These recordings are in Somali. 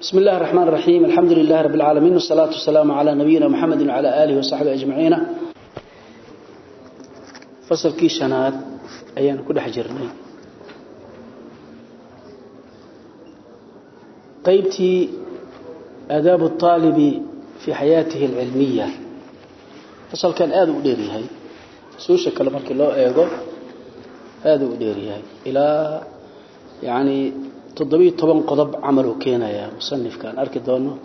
بسم الله الرحمن الرحيم الحمد لله رب العالمين والصلاة والسلام على نبينا محمد وعلى آله وصحبه أجمعين فصل كي شناد أيان كل حجرني قيبتي آداب الطالب في حياته العلمية فصل كان آذو ديري هاي سوشة كلمة الله إيغو آذو ديري هاي إلى يعني تضبي طبعا قضب عمله كينا يا مصنف كان أركي دونه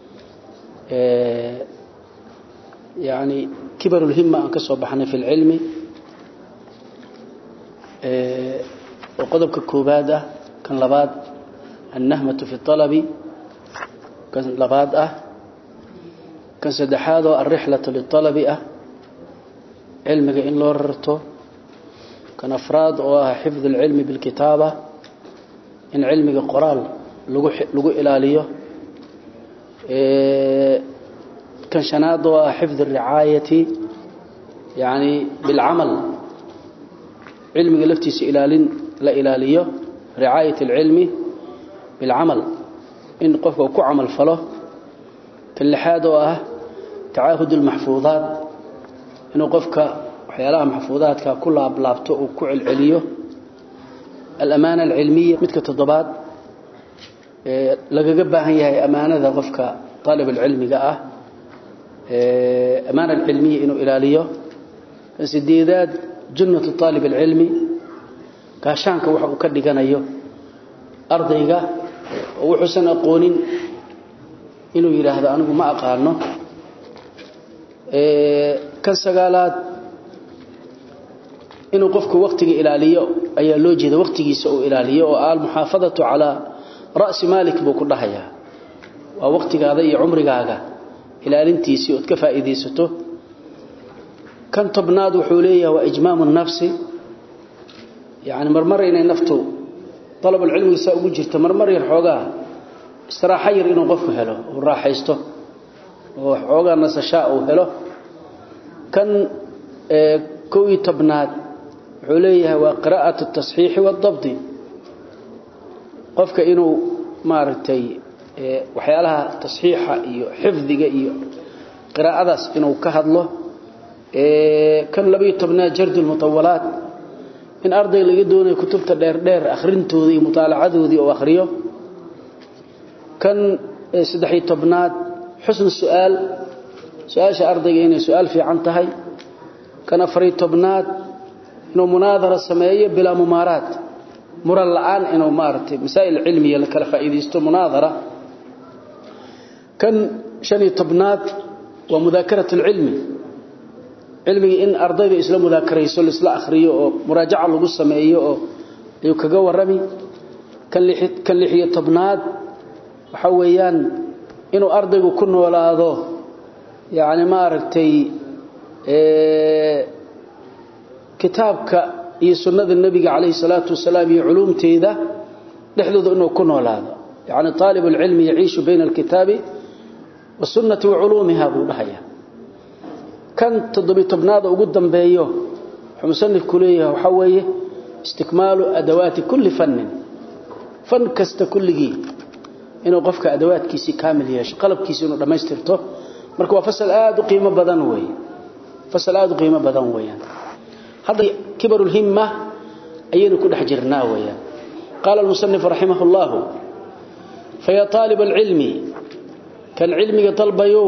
إيه يعني كبر الهمة أن كسب بحنا في العلم إيه وقضب ككوبادة كان لباد النهمة في الطلب كان لباد أه كان سدحاده الرحلة للطلب أه علمك إن لورته كان أفراد وحفظ العلم بالكتابة in cilmiga qoraal lagu lagu ilaaliyo ee kan shanaad waa xifd ricaayati yaani bil amal cilmiga laftiisa ilaalin la ilaaliyo ricaayat al ilmi bil amal in qofku ku amal falo kan lixaad waa taahud al mahfuuzat inuu qofka waxyaalaha mahfuuzaadka ku laablaabto oo ku cilciliyo الأمانة العلمية مثل تضباد لقى قبها هي أمانة غفك طالب العلم جاء أمانة العلمية إنه إلاليه سديداد جنة الطالب العلمي كاشانك وحو كدي كان أيوه أرضيك وحسن أقونين إنه يرى هذا أنه ما أقارنه كان سقالات inuu qofku waqtiga ilaaliyo ayaa loo jeeda waqtigiisa uu ilaaliyo oo aal muhaafadatu ala ra's malik buu ku dhahayaa waa waqtigaada iyo umrigaaga ilaalintiisii oo ka faa'iideysato kan tobnaad wuxuu leeyahay waa ijmaamu nafsi yaani marmar inay naftu talab ilmi sa ugu jirto marmar yar xoogaa istiraaxa yar inuu qofku helo oo raaxaysto oo xoogaa nasashaa uu helo kan كوي تبناد عليها وقراءة التصحيح والضبط قفك إنه مارتي وحيالها تصحيحة إيو حفظك إيو قراءة إنه كهدله كان لبي تبناد جرد المطولات إن أرضي لقدون كتبت دير دير أخرنتو ذي مطالعته ذي وأخريه كان سدحي تبناد حسن السؤال سؤال أرضي إنه سؤال في عنتهي كان فري تبناد انه مناظره سميه بلا ممارات مر الان انه مارتي مسائل علميه لكلا فائديستو مناظره كان شني تبناد ومذاكره العلم علمي ان ارضيه اسلام مذاكريسو لسلا اخريو او مراجعه لو سمeeyo oo ayu kaga warami kan lixid kan lixiyo tobnaad waxa weeyaan inuu ardaygu ku noolaado yaani ma aragtay kitaabka iyo sunnada nabiga kaleey salaatu wasalaam iyo culumteeda dhexdooda inuu ku noolaado yaani talib ilmi yaishu bayna alkitabi wasunnati wa ulumiha buu dhahaya kan todobitobnaada ugu dambeeyo musannif kuleeyahay waxa weeye istikmaalu adawaati kulli fannin fan kasta kulligi inuu qofka adawaadkiisi kaamil yeesho qalabkiisi inuu dhameystirto marka waa fasal aad u qiimo badan weeye فصل aad qiimo badan weeyaan hada kibar الهمة ayaynu ku dhex jirnaa weeyaan قال المصنف رحمه الله فيا طالب العلم كان علمك طلبيو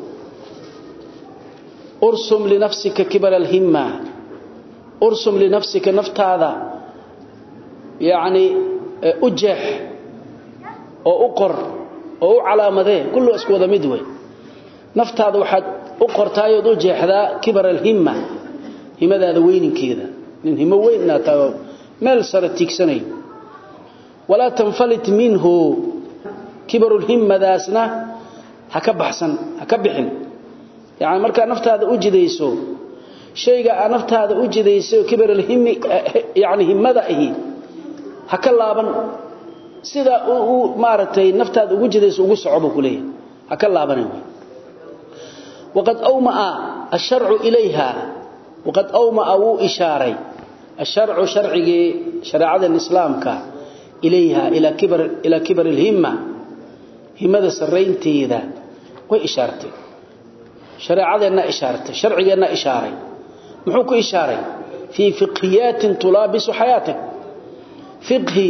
ارسم لنفسك كبر الهمة ارسم لنفسك نفت هذا يعني أجح أو أقر أو علامته كله اسكو ذا مدوي نفت هذا واحد uqortaayo u jeexdaa kibar alhimma himadaada weyninkeeda nin himo weynna taa meel sare tiigsanay wala tanfalit minhu kibar alhimma daasna haka baxsan haka bixin yaani marka naftaada u jidayso shayga aan naftaada u jidayso kibar alhimmi yaani himmada ahi haka laaban sida uu maaratay naftaada ugu jidayso ugu socdo kuleeyahay haka laabanay وقد أومأ الشرع إليها وقد أومأ أو إشاري الشرع شرعي شريعة الإسلام كا إليها إلى كبر إلى كبر الهمة himada saraynteeda way ishaartay shareecadeenna ishaartay sharcigeenna ishaaray muxuu ku ishaaray fii fiqhiyaatin tulaabisu xayaatak fiqhi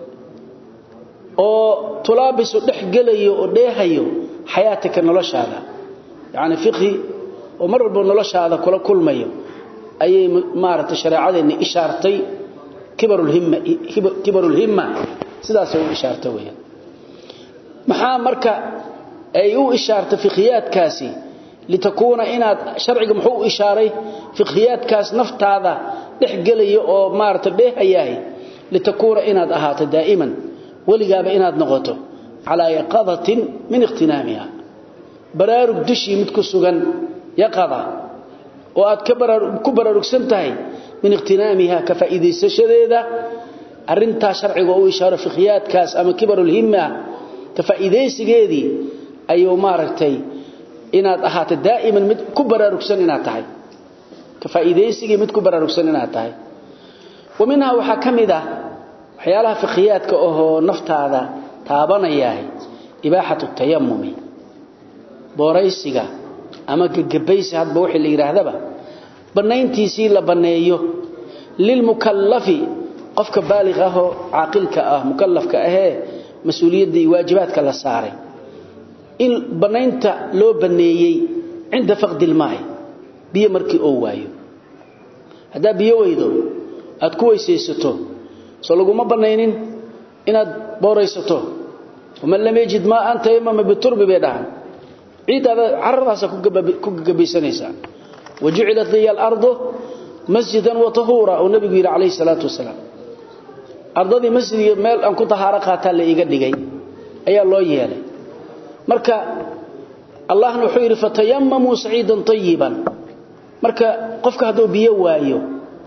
oo tulaabisu dhex gelayo oo dheehayo xayaatika noloshaada yacni fiqhi oo mar walba noloshaada kula kulmayo ayay maaragtay shareecadeenni ishaartay kibarulhimma kibarulhimma sidaasay u ishaartay weeyaan maxaa marka ay u ishaartay fiqhiyaadkaasi litakuuna inaad sharciga muxuu u ishaaray fiqhiyaadkaas naftaada dhex gelaya oo maaragtay dheehayahay litakuuna inaad ahaato daa'iman weligaaba inaad noqoto calaa yaqadatin min ikhtinaamiha baraarug dushii mid ku sugan yaqada oo aad ku baraarugsan tahay min ikhtinaamiha ka faa'iidaysashadeeda arrintaa sharciga u ishaaro fiqhiyaadkaas ama kibarulhimma ka faa'iidaysigeedii ayuu maaragtay inaad ahaato daa'iman mid ku baraarugsan inaad tahay ka faa'iidaysigii mid ku baraarugsan inaad tahay wa minhaa waxaa ka mid ah waxyaalaha fiqhiyaadka ahoo naftaada taabanayahay ibaaxatu tayamumi booraysiga ama gagabaysi hadba wixii la yidhaahdaba bannayntiisii la banneeyo lilmukallafi qofka baaliq ahoo caaqilka ah mukallafka ahee mas-uuliyadda iyo waajibaadka la saaray in bannaynta loo banneeyey cinda faqdi ilmaa'i biyo markii oo waayo haddaa biyo weydo aad ku weysaysato soo laguma bannaynin inaad booraysato waman lam yajid maaan tayamama biturbi bay dhahan ciiddaada caradaasa ku gagabaysanaysaa wajucilat liya alardu masjidan wa tahuura uu nabigu yidhi calayhi salaatu wasalaam ardadii masjid iyo meel aan ku tahaaro qaataa la iiga dhigay ayaa loo yeelay marka allahna wuxuu yidhi fatayamamuu saciidan tayiban marka qofka hadduu biyo waayo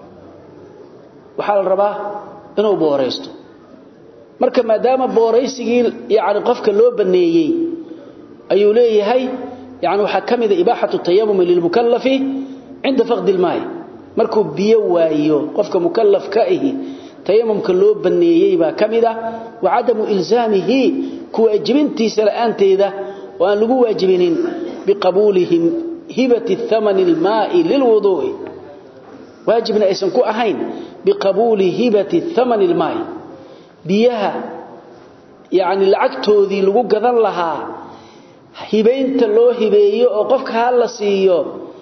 waxaa la rabaa inuu booraysto marka maadaama booraysigii yani qofka loo baneeyey ayuu leeyahay yani waxaa ka mida ibaaxatu tayamumi lilmukallafi cinda faqdi ilmaayi markuu biyo waayo qofka mukallaf ka ahi tayamumka loo baneeyey baa ka mid ah wa cadamu ilzaamihi ku waajibintiisa la'aanteeda oo aan lagu waajibinin biqabuulihim hibati thamani ilmaa'i lilwuduu'i waajibna aysan ku ahayn biqabuuli hibati thamani ilmaa'i biyaha yacni lacagtoodii lagu gadan lahaa hibaynta loo hibeeyo oo qofka ha la siiyo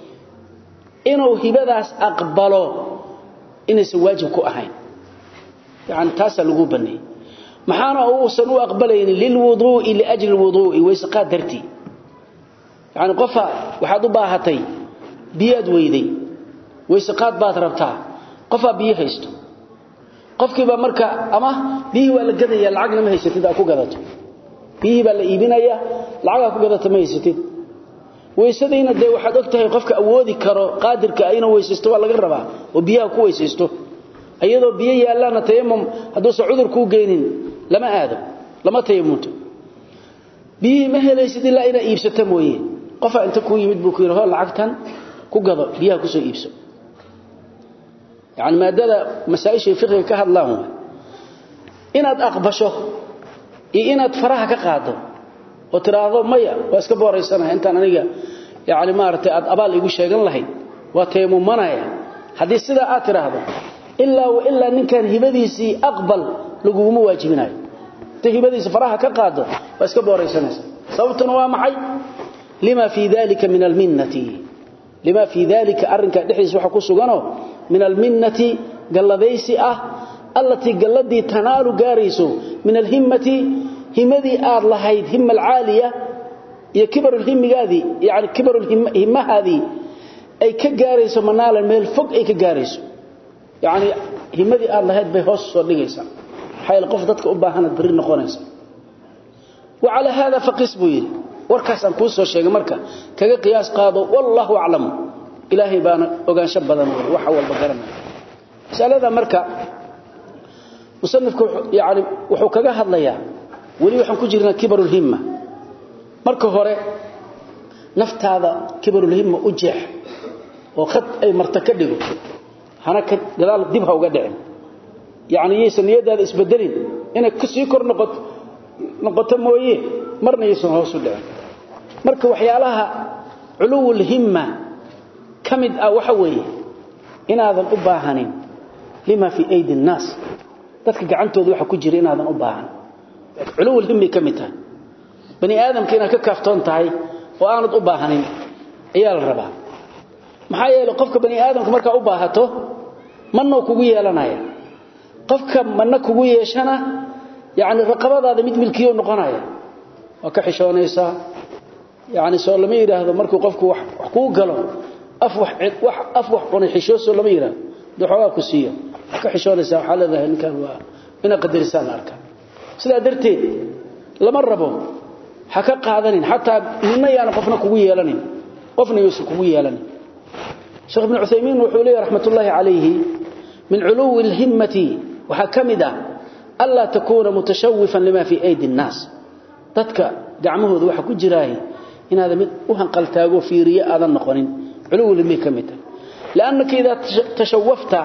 inuu hibadaas aqbalo inaysan waajib ku ahayn yani taasaa lagu baneeyey maxaana uusan u aqbalaynin lilwuduu'i liajli lwuduu'i wayseqaad dartii yani qofa waxaad u baahatay biyaad weyday wayseqaad baad rabtaa qofaa biyo haysto qofkiibaa marka ama biyihii waa la gadaya lacagna ma haysatid aa ku gadato biyihii baa la iibinaya lacagaa ku gadata ma haysatid weysadiina dee waxaad og tahay qofka awoodi karo qaadirka inuu weysaysto waa laga rabaa oo biyaha ku weysaysto iyadoo biyo yaalaana tayamum hadduusan cudur kuu geynin lama aado lama tayamunto biyihii ma helaysid ilaa inaa iibsata mooye qofaa inta kuu yimid buu ku yidhi ho lacagtan ku gado biyaha kusoo iibso yani maadada masaaishay fiqiga ka hadlaan waay inaad aqbasho iyo inaad faraha ka qaado oo tiraahdo maya waa iska booraysanaha intaan aniga yani maaragtay aad abaal igu sheegan lahayd waa tayamumanaya haddii sidaa aad tiraahdo ilaa wa ilaa ninkan hibadiisii aqbal laguguma waajibinayo inta hibadiisa faraha ka qaado waa iska booraysanaysa sababtuna waa maxay lima fii dalika min alminnati lima fii dalika arrinka dhexdiisa waxa ku suganoo min alminnati galladaysi ah allatii galladii tanaalu gaarayso min alhimmati himadii aad lahayd himma alcaaliya iyo kibarulhimigaadii yani kibarulhimmahaadii ay ka gaarayso manaalan meel fog ay ka gaarayso yacni himadii aad lahayd bay hoos soo dhigaysaa maxaa yeele qof dadka u baahanaad berri noqonaysa wa calaa haada faqis buu yidhi warkaasaan kuu soo sheegay marka kaga qiyaas qaado wallaahu aclamu ilaahay baana ogaansho badan wey waxa walba garanaya masalada marka musanifku yani wuxuu kaga hadlayaa weli waxaan ku jirnaa kibarulhimma marka hore naftaada kibarulhimma u jeex oo khad ay marta ka dhigo hana ka gadaal dib ha uga dhicin yacni yaysan niyadaada isbedelin inay kusii kor noqoto noqoto mooye marna aysan hoos u dhicin marka waxyaalaha culuwul himma kamid ah waxa weeye inaadan u baahanin lima fi aydi nnaas dadka gacantooda waxa ku jira inaadan u baahan culuwul himmi kamid tahay bani aadamka inaad ka kaaftoon tahay oo aanad u baahanin ayaa la rabaa maxaa yeelay qofka bani aadamka markaa u baahato manoo kugu yeelanaya qofka mana kugu yeeshana yani raqabadaada mid milkiyo noqonaya waa ka xishoonaysaa yani soo lama yidhaahdo markuu qofku wax kuu galo af wax cunay xishooso lama yidhahdo dee xoogaa ku siiyo waa ka xishoonaysaa waxaa leedahay ninkan waa inaad qadarisaan la arkaa sidaa darteed lama rabo ha ka qaadanin xataa nina yaana qofna kugu yeelanin qofna yuusan kugu yeelanin sheekh ibn cuthaymiin wuxuu leeyahy raxmatullaahi calayhi min culuwi alhimmati waxaa ka mid ah anlaa takuuna mutashawifan lima fii aydi nnaas dadka gacmahooda waxa ku jiraaye inaada mid u hanqaltaago fiiriye aadan noqonin culuwilhimmay ka mid tahay liannaka idaa tashawafta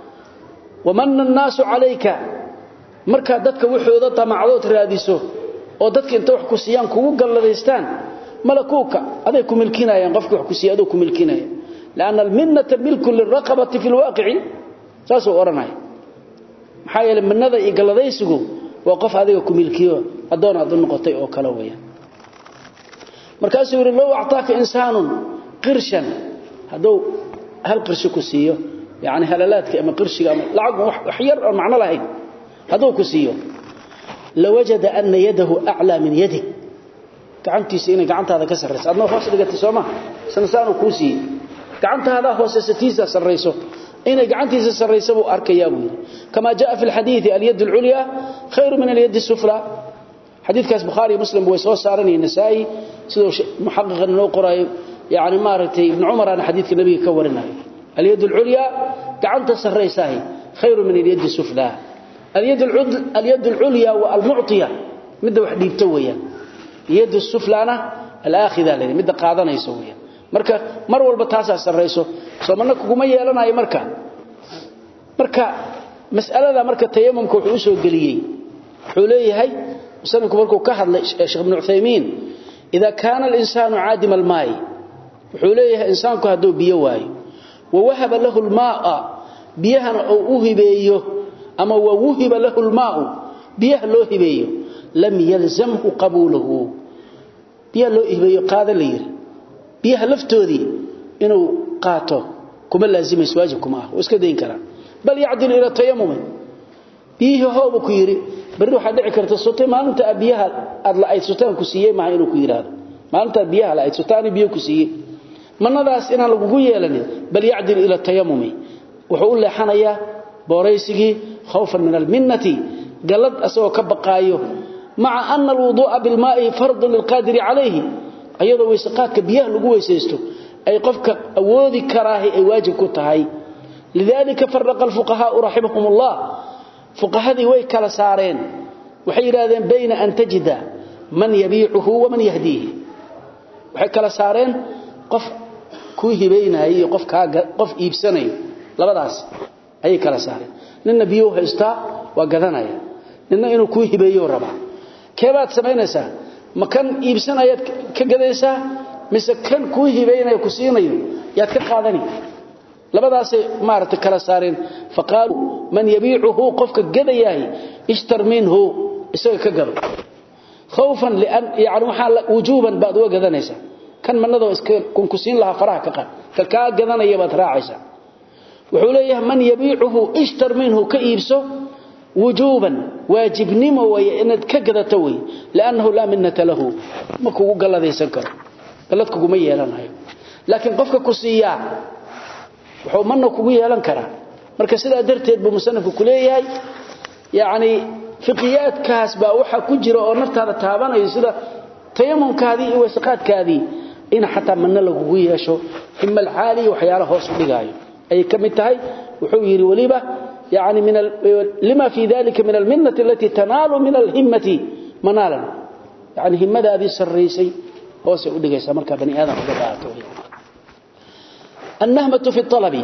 wamana annaasu calayka markaa dadka waxooda damacdood raadiso oo dadka inta wax ku siiyaan kugu galladaystaan malakuuka aday ku milkinayaan qofkii wax ku siiya adoo ku milkinaya lianna alminnata milkun lilraqabati fi lwaaqici saasuu odhanaya maxaa yeeley minnada iyo galladaysigu waa qof adiga ku milkiyo addoon aad u noqotay oo kale weeyaan markaasuu yidhi low actaaka insaanun qirshan hadduu hal qirshi ku siiyo yani halalaadka ama qirshiga ama lacag wax yar oon macno lahayn hadduu ku siiyo lawajada ana yadahu aclaa min yadig gacantiisa inay gacantaada ka sarrayso adnoo hoos dhigatay sooma sansaanuu kuu siiyey gacantaadaa hoosesatiisa sarrayso inay gacantiisa sarrayso buu arkayaa buu yidhi kamaa jaa fi lxadiidi alyad alculyaa khayru min alyad asufla xadiidkaas bukhaariyo muslim way soo saaranaya nasaa'i siduu muxaqiqan inoo qoraayo yani maaragtay ibnu cumaraana xadiidka nabiga ka warinayo alyad alculyaa gacanta sarraysaahi khayru min alyad sufla alyad alculyaa wa almucطiya midda wax dhiibto weeyaan yad suflana alaakhida la midda qaadanayso weeyaan marka mar walba taasaa sarrayso soomana kuguma yeelanayo marka marka mas'alada marka tayamumka wuxuu u soo geliyey wuxuu leeyahay musanifku markuu ka hadlay sheekh ibnu cuthaymiin ida kaana alinsaanu caadima almaayi wuxuu leeyahay insaanku hadduu biyo waayo wawahaba lahu lmaaa biyahana uu u hibeeyo ama wawuhiba lahu lmaau biyaha loo hibeeyo lam yalzamhu qabuuluhu biyaha loo hibeeyo qaada la yiri biyaha laftoodii inuu qaato kuma laazimayso waajib kuma ah iska dayn karaa bal yacdilu ila tayamumi biyihii hoobu ku yidhi berri waxaa dhici karta sutay maalinta biyaha aad la-ayd sutaan ku siiyey maaha inuu ku yidhaahdo maalintaa biyaha la-ayd sutaani biyo ku siiyey manadaas inaan lagugu yeelanin bal yacdil ila tayamumi wuxuu u leexanayaa booraysigii khawfan min alminnati gallad asagoo ka baqaayo maca ana alwuduu'a bilmaa'i fardun lilqaadiri calayhi ayadoo weysaqaadka biyaha lagu weysaysto ay qofka awoodi karaahi ay waajib ku tahay lidalika faraqa alfuqahaau raximahum ullah fuqahadii way kala saareen waxay yidhaahdeen bayna an tajida man yabiicuhu waman yahdiihi waxay kala saareen qof kuu hibaynaya iyo qof qof iibsanayo labadaas ayay kala saareen ninna biyuu haystaa waa gadanaya ninna inuu kuu hibeeyo rabaa keebaad samaynaysaa ma kan iibsanayaad ka gadaysaa mise kan kuu hibaynaya ku siinayo yaad ka qaadani labadaasay maaragtay kala saareen faqaaluu man yabiicuhu qofka gadayahay ishtar minhu isaga ka gado khawfan lian yani waxaa wujuuban baad uga gadanaysaa kan manadoo iska kunku siin lahaa faraha ka qaad ka kaa gadanaya baad raacaysaa wuxuu leeyahay man yabiicuhu ishtar minhu ka iibso wujuuban waajibnimo way inaad ka gadato wey liannahu laa minnata lahu ma kugu galladaysan karo gallad kuguma yeelanayo laakiin qofka ku siiyaa wuxuu mana kugu yeelan karaa marka sidaa darteed buu musanifku ku leeyahay yacni fiqiyaadkaas baa waxaa ku jira oo naftaada taabanayo sida tayamumkaadii iyo weysaqaadkaadii in xataa manna lagugu yeesho hima alcaaliya waxyaala hoos u dhigaayo ayay ka mid tahay wuxuu yidhi weliba yani min lima fii dalika min alminnati alatii tanaalu min alhimmati manaalan yani himmadaadii sarraysay hoosay u dhigaysaa markaa bani aadam uga baahato annahmatu fi alabi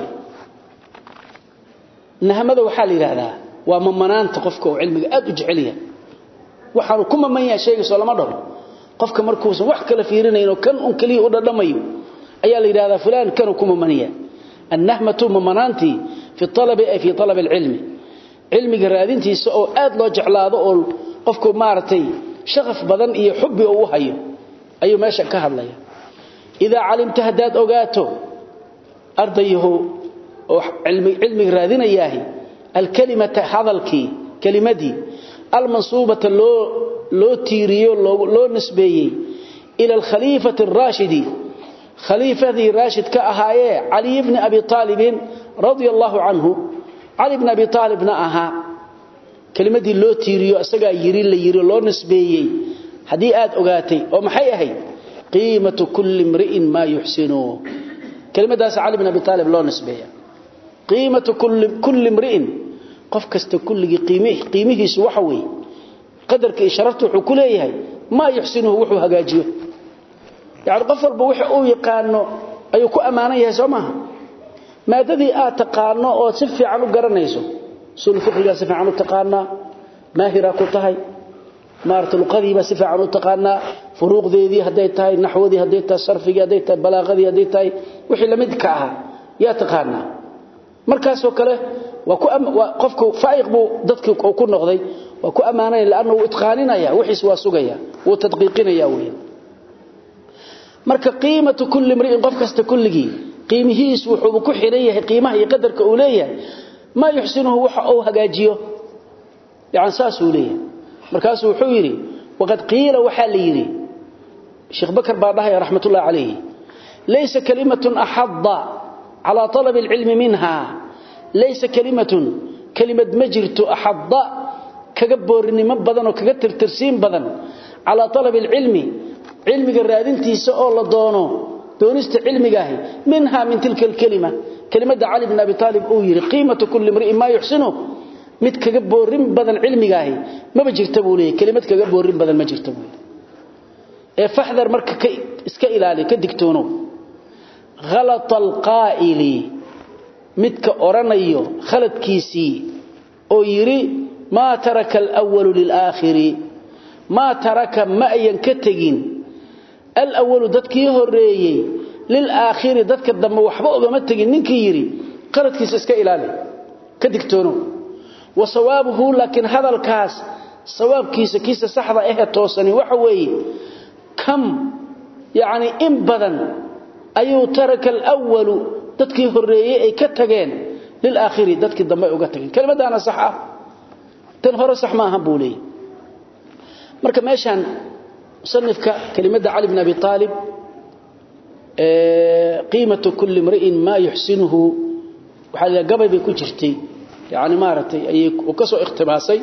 nahmada waxaa la yidhaahdaa waa mamanaanta qofka uu cilmiga aad u jecel yahay waxaanu ku maman yahay sheegayso lama dhaho qofka markuusan wax kala fiirinayno kan un kaliya u dhadhamayo ayaa la yiraahdaa fulaan kanu kuma maniya annahmatu mamanaanti fi talabi ay fi talab alilm ilmiga raadintiisa oo aad loo jeclaado oo qofku maartay shaqaf badan iyo xubbi uu hayo ayuu meesha ka hadlaya ida calimta hadad ogaato ardayhu oo ilmi ilmi raadinayahay alkalimata hadalki kalimadii almansubata loo loo tiiriyo loo nisbeeyay ila alkhalifati ar-rashidi خليفة راشد كأهاية علي بن أبي طالب رضي الله عنه علي بن أبي طالب نأها كلمة دي لو تيريو أساقا يري اللي يري لو نسبيي هدي آد أغاتي ومحي أهي قيمة كل امرئ ما يحسنه كلمة داس علي بن أبي طالب لو نسبيي قيمة كل, كل امرئ قف كست كل قيمه قيمه سوحوي قدرك إشارته حكوليه ما يحسنه وحو هقاجيه يعني qof walba wix uu yaqaano ayuu ku amaanan yahay Soomaha maadadii aad taqaano oo si fiican u garanayso sul fiqriga si fiican u taqaana maahira ku tahay maarta luqadiiba si fiican u taqaana furuuqdeedii haday tahay naxwadii haday tahay sarfigii haday tahay balaaqadii haday tahay wixii lamid ka aha yaa taqaana markaas oo kale waa ku qofku faa'iq buu dadkii ku noqday waa ku amaanay laana uu itqaaninaya wixiis waa sugaya uu tadqiiqinaya weeyaan marka qiimatu kulli imri'in qof kasta kulligi qiimihiis wuxuu ku xiran yahay qiimaha iyo qadarka uu leeyahay ma yuxsinuhu waxa uu hagaajiyo yaani saas uu leeyahay markaas wuxuu yiri waqad qiila waxa la yiri Sheikh Bakar baadahay rahmatullah alayhi laysa kalimatun ahadda ala talab al-ilm minha laysa kalimatun kalimad majirtu ahadda kaga boorinimo badan oo kaga tirtirsiin badan ala talab al-ilmi علمك الرادنتيسا oo la doono doonista cilmigaah minha min tilka kalima kalimada ali ibn abi talib oo yiri qiimatu kulli mar'i ma yuhsinu mid kaga boorin badan cilmigaah ma jirta buu leeyahay kalimad kaga boorin badan ma jirta buu ee fahdar marka iska ilaali ka digtoono ghalat alqaa'ili midka oranayo khaladkiisi oo yiri ma taraka al-awwal lil-akhiri ma taraka ma ayan ka tagin الأول ددكي هوريي للآخر ددك دم وحبا اوغما تغين نينكي يري قردكيس اسكا الالي كدغتونو وصوابه لكن هذا الكاس صوابكيس كيس صحده اه توسني waxa weeye كم يعني ان بدن ايو ترك الاول ددكي هوريي اي كتغين للآخر ددك دم اوغا تغين كلمه انا صح تن هore صح ما ahan buulay marka meeshan مصنفك كلمة علي بن أبي طالب قيمة كل امرئ ما يحسنه وحال قبل بيكون جرتي يعني مارتي أي وكسو اختباسي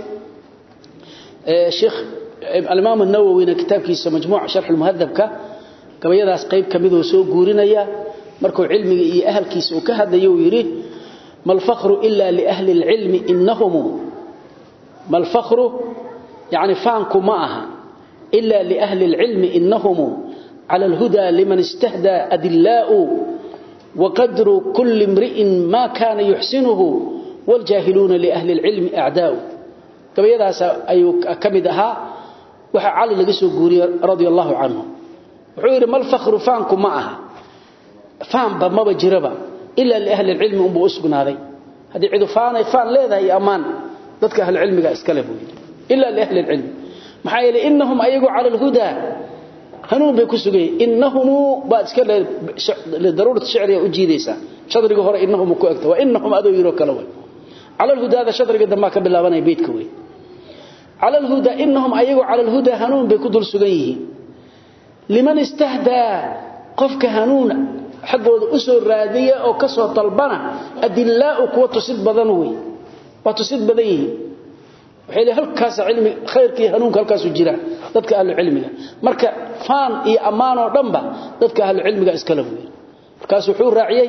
الشيخ الإمام النووي كتاب كيس مجموع شرح المهذب كا كما يداس قيب كميدو سو قورينيا مركو علمي إي أهل كيس وكهد يويري ما الفخر إلا لأهل العلم إنهم ما الفخر يعني فانكو معها إلا لأهل العلم إنهم على الهدى لمن استهدى أدلاء وقدر كل امرئ ما كان يحسنه والجاهلون لأهل العلم أعداء كما يدهس أي كمدها وحا علي لقسو قوري رضي الله عنه وحير ما الفخر فانكم معها فان بما بجربا إلا لأهل العلم أنبو أسقنا هذي هذه عدو فان فان ليذا هي أمان ذاتك أهل العلم اسكالبوا إلا لأهل العلم maxaa yeelay innahum ayagu cala alhuda hanuun bay ku sugayeen innahum ba iska le daruurat shicriya u jiidaysa shadriga hore innahum ku egta waa innahum adoo yiro kala way cala alhuda shadriga damba ka bilaabanay beedka way cala alhuda innahum ayagu cala alhuda hanuun bay ku dul sugan yihiin liman istahda qofka hanuun xaqooda u soo raadiya oo ka soo talbana adillaa kuwa tusid badan way waa tusid badan yihiin waxay halkaas cilmi khayrkii hanuunka halkaas u jira dadka ahlu cilmiga marka faan iyo amaan oo dhanba dadka ahlu cilmiga iska labuuyay markaas wuxuu raaciyay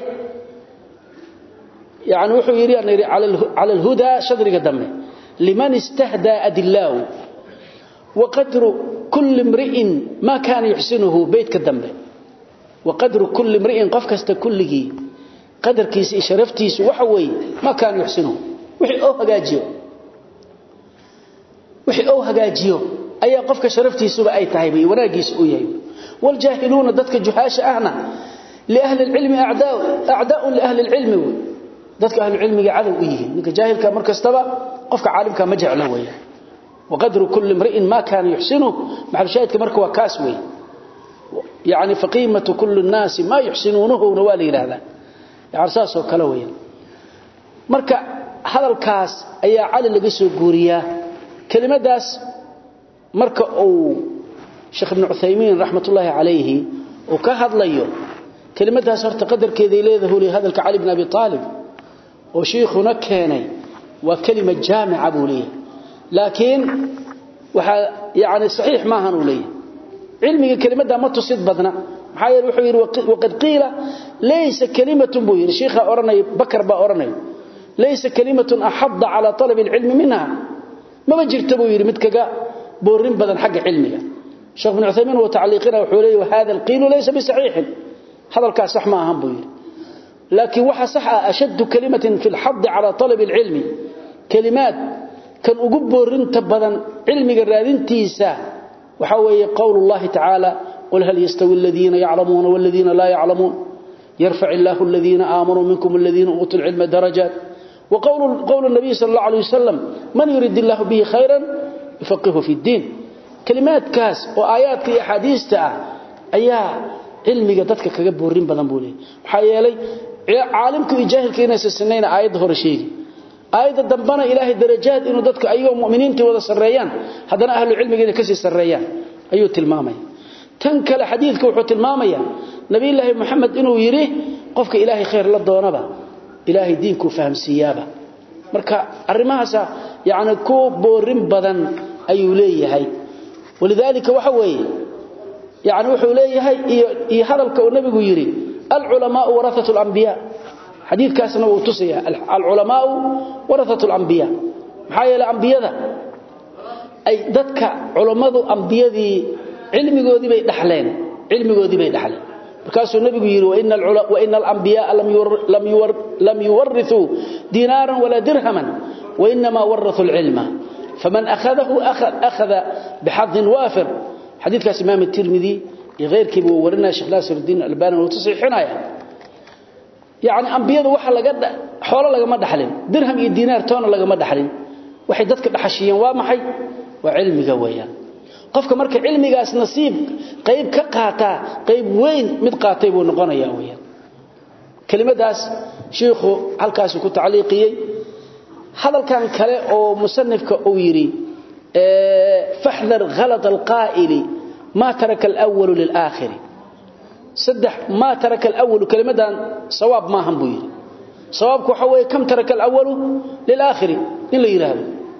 yaani wuxuu yiri aan ala al-huda shadriga dambe liman istahda adillahu wa qadru kulli imri'in ma kana yuhsinuhu baytka dambe wa qadru kulli imri'in qof kasta kulligi qadarkiisa sharaftiisa waxa weey ma kana yuhsinuhu wixii oo hagaajiyo wixii oo hagaajiyo ayaa qofka sharaftiisuba ay tahay bay wanaagiisa u yahay wal jaahiluuna dadka juhaasha ahna li ahli ilmi a'daa a'daa li ahli ilmi dadka ahli ilmiga cadow u yihiin ninka jaahilka markastaba qofka caalimka ma jecla weeyaan وقدر كل امرئ ما كان يحسنه مع الشاهد كمرك وكاسوي يعني فقيمة كل الناس ما يحسنونه نوالي هذا يعني ساسو كلويا marka hadalkaas ayaa cali laga soo guuriyaa kelimadaas marka uu Sheikh Ibn Uthaymeen rahmatullahi alayhi oo ka hadlayo kelimadaas horta qadarkeeda leedahay li hadalka Ali ibn Abi Talib oo sheekhuna keenay waa kelima jaamica buuliya laakiin waxa yaani sahih ma hanu leeyahay cilmiga kelimada ma tusid badna maxaa yeelay wuxuu yiri waqad qiila laysa kalimatun buu yiri sheekha oranay bakar ba oranay laysa kalimatun ahadda ala talab alilm minha ma jirta buu yiri mid kaga boorin badan xagga cilmiga sheekh ibn uthaymeen wa ta'liqina wuxuu leeyahay hada alqil laysa bisahih hadalka sax ma ahan buu yiri laakiin waxa sax ah ashad kalimatin fi alhadd ala talab alilm kalimat kan ugu boorinta badan cilmiga raadintiisa waxa weeye qowlullaahi ta'ala qul hal yastawi alladheena ya'lamuna wal ladheena la ya'lamun yarfa' Allahu alladheena aamanu minkum alladheena utul ilma darajat wa qawlu qawlu an-nabi sallallahu alayhi wasallam man yurid Allahu bihi khayran yufaqihu fi ad-din kalimaat kaas oo aayaadka iyo hadiista ah ayaa cilmiga dadka kaga boorin badan buu leeyahay waxa yeelay caalimku iyo jaahilka inay sameeyaan aayad hore sheegi aayada dambana ilaahay darajaad inuu dadka ayagoo muuminiinta wada sareeyaan hadana ahlu cilmiga ka sii sareeyaan ayuu tilmaamay tan kale xadiidka wuxuu tilmaamaya nabi ilaahi maxamed inuu yiri qofka ilaahay khayr la doonaba ilaahay diinku fahamsiyaaba marka arimahaas yaani ku boorin badan ayuu leeyahay walidaalika waxa weeye yaani wuxuu leeyahay iyo hadalka uu nabigu yiri al ulama warathatul anbiya حديث كاسنا وتصيا العلماء ورثة الأنبياء محايا الأنبياء أي ذاتك علماء أنبياء علمي قودي بي دحلين علمي قودي بي دحلين بكاسو النبي يقول وإن, وإن الأنبياء لم, يور لم, يور لم يورثوا دينارا ولا درهما وإنما ورثوا العلم فمن أخذه أخذ, أخذ بحظ وافر حديث كاس إمام الترمذي غير كيبو ورنا شيخ ناصر الدين الألباني وتصحيحنا يعني يعني انبيadu waxa laga xoolo laga ma dhaxlin dirham iyo diinaar toona laga ma dhaxlin waxay dadka dhaxashiyeen waa maxay waa cilmiga weeyaan qofka marka cilmigaas nasiib qayb ka qaata qayb weyn mid qaatay buu noqonayaa weeyaan kelimadaas sheekhu halkaas ku tacliiqiyay hadalkan kale oo musannifka uu yiri ee fahdar ghalat alqa'ili ma taraka al-awwal lil-akhir صدح ما ترك الأول كلمة صواب ما هم بير صوابك حوي كم ترك الأول للآخر إلا يرهب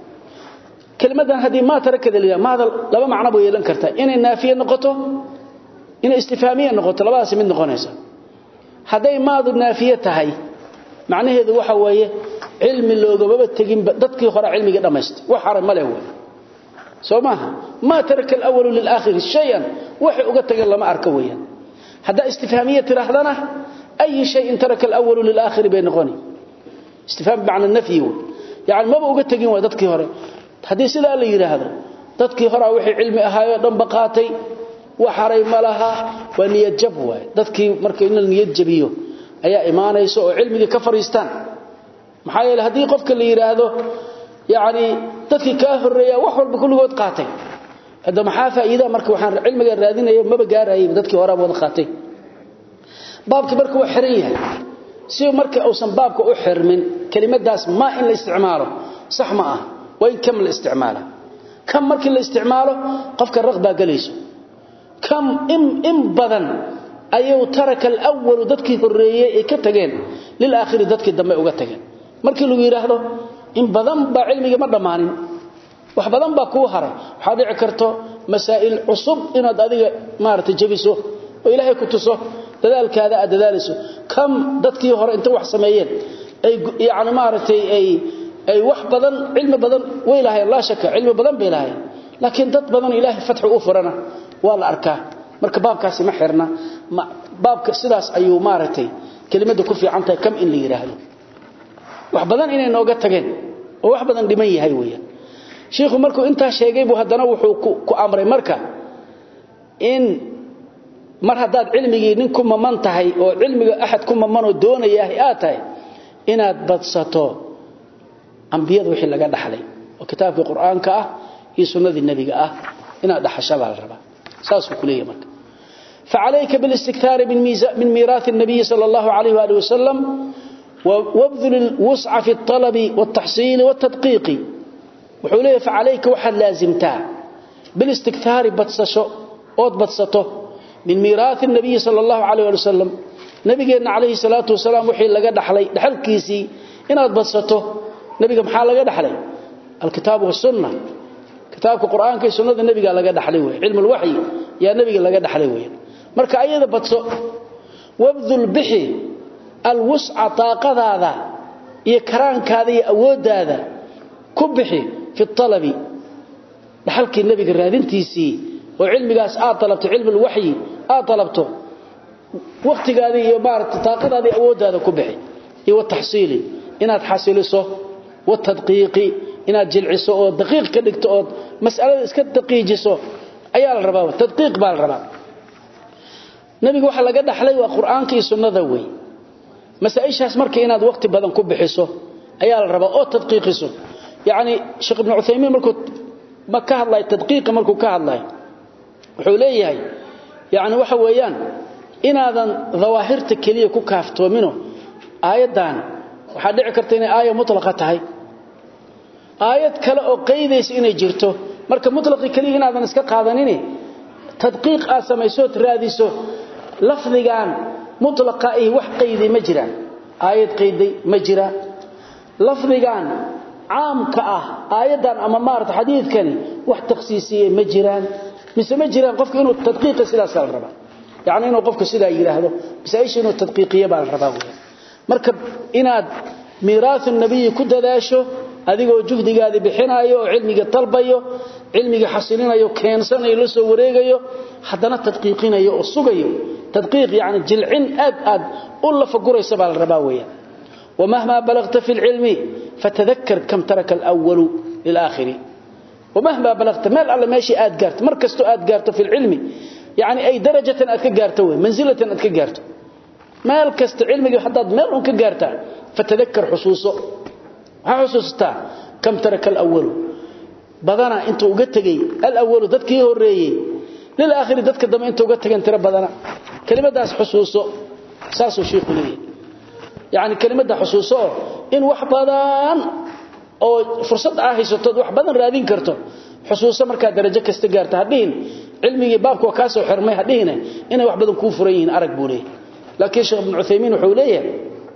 كلمة هذه ما ترك ذلك ما هذا لما معنى بير لنكرتها إن النافية نقطه إن استفهامية نقطة لباس من نقونيسا هذه ما ذو النافية هاي معنى هذا وحوي علم اللوغة ببتقين ضدكي خرع علمي قد أمست وحرم ملهو سوماها ما ترك الأول للآخر شيئا وحي أقتق الله ما أركويا هذا استفهامية تراهدنا أي شيء ترك الأول للآخر بين غني استفهام معنى النفي يعني ما بقى تجين ودتك هراء هذه سلا اللي يرى هذا دتك هراء وحي علمي أهاي دم بقاتي وحري ملها ونية جبوة دتك مركين النية جبيه أي إيمان يسوع علمي كفر يستان محايل هذه قفك اللي يرى هذا يعني دتك كافر ريا وحول بكل وقت قاتي hada maxaa faa'iido marka waxaan cilmiga raadinayo maba gaarayo dadkii hore wada qaatay baabki marka uu xiran yahay si marka uusan baabka u xirmin kelimadaas ma in la isticmaalo sax ma ah way kam la isticmaala kam markii la isticmaalo qofka raqba galayso kam im im badan ayuu taraka al-awwal dadkii horeeyay ee ka tageen lil aakhir dadkii dambe uga tageen markii lagu yiraahdo in badan ba cilmiga ma dhamaanin wax badan baa ku haray waxa dhici karto masaa'il cusub inaad adiga maarta jabiso oo ilaahay ku tuso dadaalkaada aad dadaalayso kam dadkii hore inta wax sameeyeen ay yaani maartay ay ay wax badan cilmi badan way lahayn la shaka cilmi badan bay lahayn laakiin dad badan ilaahay fatxu u furana waa la arkaa marka baabkaasi ma xirna baabka sidaas ayuu maartay kelimada ku fiican tahay kam in la yiraahdo wax badan inay nooga tageen oo wax badan dhiman yahay weeyaan sheekhu markuu intaa sheegay buu haddana wuxuu ku amray marka in mar haddaad cilmigii nin ku maman tahay oo cilmiga axad ku mamanoo doonaya aad tahay inaad badsato ambiyada wixii laga dhaxlay oo kitaabkii qur-aanka ah iyo sunnadii nebiga ah inaad dhaxasha baa la rabaa saasuu ku leeyahay marka فعليك بالاستكثار من ميراث النبي صلى الله عليه وآله وسلم وابذل الوسع في الطلب والتحصيل والتدقيق وحوليه فعليك وحد لازمتا بالاستكثار بتسشو أوت بتسته من ميراث النبي صلى الله عليه وآله وسلم نبينا عليه الصلاة والسلام وحي لقى دحلي دحل كيسي إن أوت بتسته نبينا محال لقى دحلي الكتاب والسنة كتابك القرآن كي سنة النبي لقى دحلي علم الوحي يا نبي لقى دحلي وين marka ayada badso wabdul bihi alwus'a taqadaada iyo karaankaada iyo awoodaada ku bixi fi talabi dhaxalkii nabiga raadintiisii oo cilmigaas aad talabto cilmi alwahyi aad talabto waqtigaada iyo maarta taqadaada iyo awoodaada ku bixi iyo tahsiili inaad xasiliso wa tadqiiqi inaad jilciso oo daqiiq ka dhigto oo mas'alada iska daqiijiso ayaa la rabaa tadqiiq baa la rabaa nabiga waxa laga dhaxlay waa quraanka iyo sunnada way masaa'ishaas markii inaad waqti badan ku bixiso ayaa la rabaa oo tadqiiqiso yaani sheekh ibn Uthaymeen markuu ma ka hadlay tadqiiq markuu ka hadlay wuxuu leeyahay yaani waxa weeyaan inaadan dhawaahirta kaliya ku kaaftoomino aayadan waxa dhici karta inay aayad mutlaqa tahay aayad kale oo qeydaysa inay jirto marka mutlaqi kaliya inaadan iska qaadanin tadqiiq aad samayso raadiso lafdigan mutlaqa ay wax qeydi ma jiraan aayad qeydi ma jira lafdigan caamka ah aayadan ama maarta xadiidkani wax takhsiisiyay ma jiraan mise ma jiraan qofku inuu tadqiiq sidaas la raba yaani inuu qofku sidaa yiraahdo bisaaysh inuu tadqiiqiyo baa la rabaa marka inaad miiraathu nabiy ku dadaasho adigoo juhdigaadi bixinayo oo cilmiga talbayo cilmiga xasilinayo keensanayo la soo wareegayo haddana tadqiiqinayo oo sugayo tadqiiq yani jilcin aad aad u la faguraysa baa la rabaa weeyaan ومهما بلغت في العلم فتذكر كم ترك الأول للآخر ومهما بلغت مال الله ماشي آد قارت مركزتو آد قارت في العلم يعني أي درجة أدك قارت منزلة أدك قارت مال كست علمك حتى مال أنك قارت فتذكر حصوصه حصوصتا كم ترك الأول بدنا انت ugatagay al-awwal dadkii horeeyay lil aakhir dadka dama inta uga tagan tira badana kelimadaas xusuuso saaso sheekhu leeyahay yaani kelimada xusuuso in wax badan oo fursad ah haysato wax badan raadin karto xusuuso marka darajo kasta gaarto hadin cilmiga baabka ka soo xirmay hadin inay wax badan ku furan yihiin arag buulay laakiin sheekh ibn Uthaymeen wuxuu leeyahay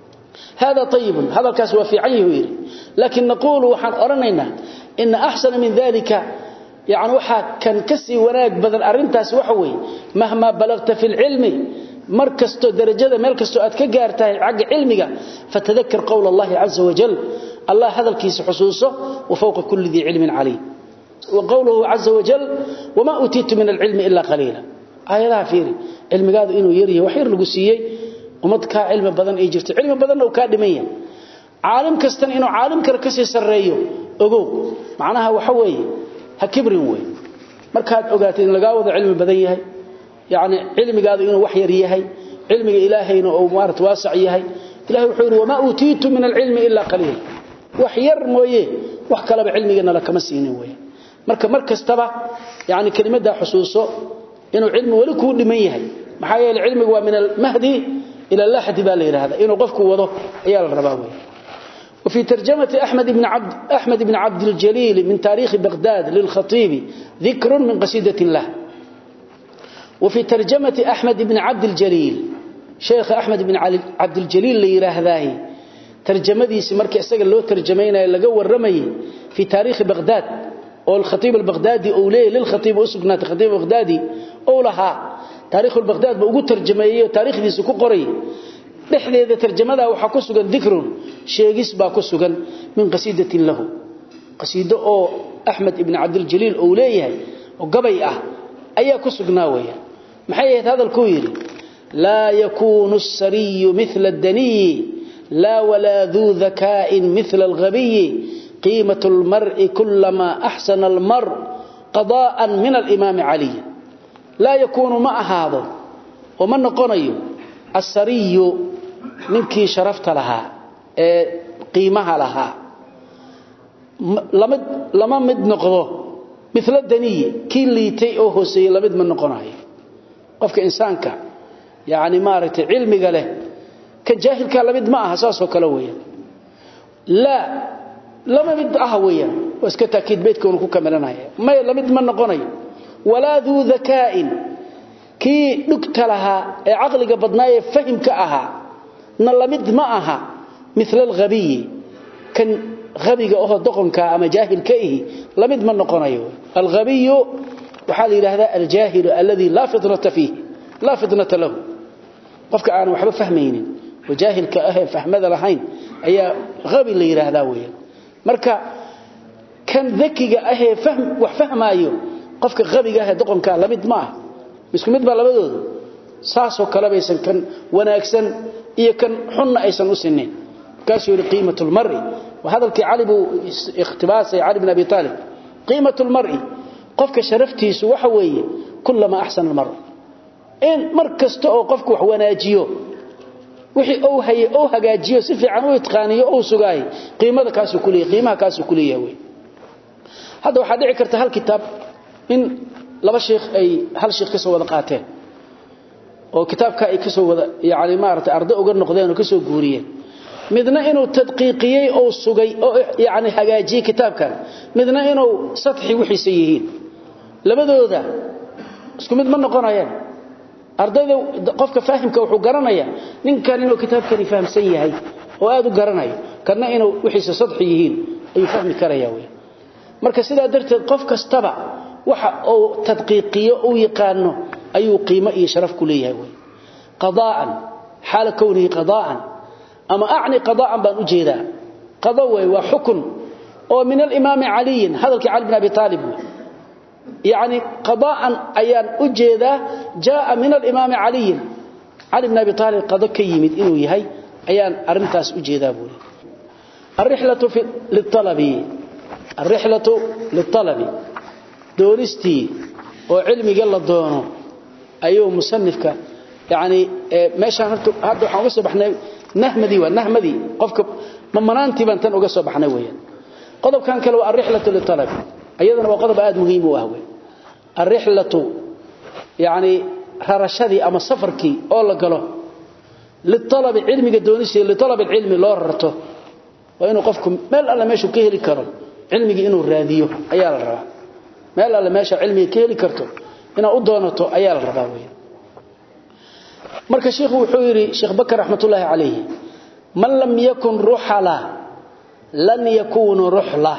هذا طيب هذا الكاس وفي عيه لكن نقول وحن أرنينا إن أحسن من ذلك يعني وحا كان كسي وناك بدل أرنتاس وحوي مهما بلغت في العلم مركزتو درجة مركزتو أتك قارتها عق علمك فتذكر قول الله عز وجل الله هذا الكيس حصوصه وفوق كل ذي علم عليه وقوله عز وجل وما أتيت من العلم إلا قليلا آية لا فيري علم قادوا إنه يريه وحير لقسيي ومدكا علم بدن اي jirto cilmi badan oo ka dhimayan caalim kastan inuu caalim kale ka sii sareeyo ogow macnaha waxa weeye ha kibrin weey markaad ogaatid in laga wada cilmi badan yahay yaani cilmigaadu inuu wax yar yahay cilmiga ilaahayna oo maarat waasac yahay ilaahay wuxuu yiri wama utiitu min alilmi illa qalil wax yar mooye wax kale ba cilmigana la kama siinin weey marka markastaba yaani kelimada xusuuso inuu cilmi wali ku dhiman yahay maxaa yeelay cilmigu waa min al-mahdi إلى اللحد بالي هذا إنه قفك وضه عيال الرباوي وفي ترجمة أحمد بن عبد أحمد بن عبد الجليل من تاريخ بغداد للخطيب ذكر من قصيدة له وفي ترجمة أحمد بن عبد الجليل شيخ أحمد بن عبد الجليل اللي هذاهي ترجمة دي سمرك أسجل له ترجمين إلى جو الرمي في تاريخ بغداد أو الخطيب البغدادي أولي للخطيب أسقنات الخطيب البغدادي أولها تاريخ البغداد بوغو ترجميه تاريخديسو ku qoray dhexdeeda tarjamada waxa ku sugan dhikrun sheegis baa ku sugan min qasiidatin lahu qasiido oo Ahmed ibn Abdul Jalil oo leeyahay oo gabay ah ayaa ku sugnaa weeyaa maxay ahayd hadalku yiri la yakunu as-sariy mithla ad-dani la wala dhu dhaka'in mithla al-ghabiy qiimatu almar'i kullama ahsana almar qada'an min al-imam ali la yakunu ma ahado oo ma noqonayo asariyo ninkii sharafta lahaa ee qiimaha lahaa lama lama mid noqdo mithla daniye kii liitay oo hooseeyay lamid ma noqonayo qofka insaanka yaani maaragtay cilmiga leh ka jaahilka lamid ma aha saasoo kale weeyaan la lama mid ah weeyaan waska taakiid beedka uu ku kamelanaya ma lamid ma noqonayo walaa duu dhakaa'in kii dhugta lahaa ee aqliga badnaaye fahimka ahaa na lamid ma aha mithla al-ghabiy kan ghabiga oo doqonka ama jaahilka ihi lamid ma noqonayo al-ghabiy waxa la yiraahdaa al-jahil alladhi la fitrata fihi la fitnata lahu qofka aan waxba fahmaynin wajahilka ah fahmada lahayn ayaa ghabi la yiraahdaa weeyaan marka kan dhakiga ah fahm wax fahmaayo qofka ghabiga ah doqonka lamid ma ah isku mid ba labadooda saasoo kala baysan kan wanaagsan iyo kan xunna aysan u sineen kaasoo yiri qiimatul mar'i wa hadalki ali bu ikhtibaas ali ibn abi talib qiimatul mar'i qofka sharaftiisu waxa weeye kullama ahsana al mar'a in markasta oo qofku wax wanaajiyo wixii uu haye oo hagaajiyo si fiican u itqaaniyo oo sugaay qiimada kaas uu kuleeyahay qiimaha kaas uu kuleeyahay hada waxa dhici karta hal kitaab in laba sheekh ay hal sheekh ka soo wada qaateen oo kitaabka ay ka soo wada yaani maartay arday uga noqdeen oo ka soo guuriyeen midna inuu tadqiiqiyay oo sugay oo yaani hagaajiyay kitaabkan midna inuu sadxi wixii yihiin labadooda isku mid ma noqonayaan ardayda qofka faahimka wuxuu garanaya ninkan inuu kitaabkani fahamsan yahay oo aad u garanayo kana inuu wixii sadxi yihiin ayuu fahmi karaya weey marka sidaa darteed qof kastaba waxa uu tadqiiqiyo uu yaqaano ayuu qiimo iyo sharaf ku leeyahay way qadaa'an xaal kownihi qadaa'an ama aani qadaa'an baan u jeedaa qada way waa xukun oo min al-imam ali hadalki ali ibn abi talib يعني قضاء ايان ujeeda jaa min al-imam ali ali ibn abi talib qada kayimid inuu yahay ayaan arintaas ujeedaa buu الرحله في للطلب الرحله للطلب دورستي oo cilmiga la doono ayuu musannifka yaani meesha hadda waxaan uga soo baxnay nahmadi wa nahmadi qofka mamanaanti baan tan uga soo baxnay weeyaan qodobkan kale waa الرحله للطلب ayadana waa qodob aad muhiim u ah way الرحله يعني ررشدي اما سفركي oo la galo للطلب علمي doonisi لطلب العلم loo rarto waa inuu qofku meel alla meeshu ka heli karo cilmiga inuu raadiyo ayaa la rabaa meel alla meesha cilmiga ka heli karto inaa u doonato ayaa la rabaa way marka sheekhu wuxuu yiri sheekh bakar raxmatullaahi alayhi man lam yakun ruhala lan yakunu ruhla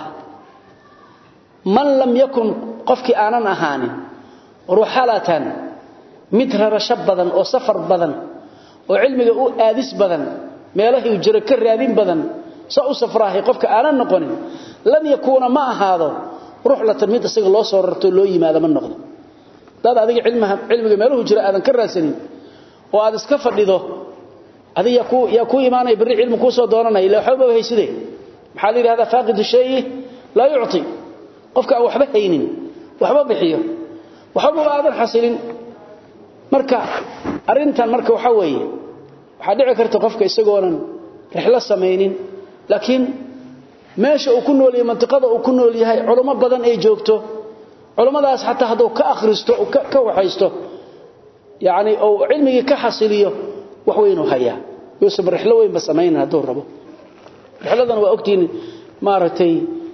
man lam yakun qofkii aanan ahaanin ruhalatan mid rarasho badan oo safar badan oo cilmiga u aadis badan meelaha jira ka raadin badan sa u safraahay qofka aanan noqonin lan yakuna ma ahaado ruhlatan mid isaga loo soo rarto loo yimaado ma noqdo dad adiga cilmiga cilmiga meeluhu jira aadan ka raadsanin oo aad iska fadhido adiga ku ya ku iimaanay bari cilmi ku soo doonanay ilaa waxba hayside maxaa la yiraahdaa faaqidu shay la yu'ti qofka aan waxba haynin waxba bixiyo waxba aadan xasilin marka arintan marka waxa weeye waxa dhici karta qofka isagoonan rixla sameeynin laakiin meesha uu ku nool yahay mantiqada uu ku nool yahay culimo badan ay joogto culimadaas xataa haduu ka akhristo oo ka waxaysto yaani oo cilmiga ka xasiliyo wax weyn uu hayaa yusuf rixlo weyn ba sameeyna haduu rabo rixladan waa ogtiin maaragtay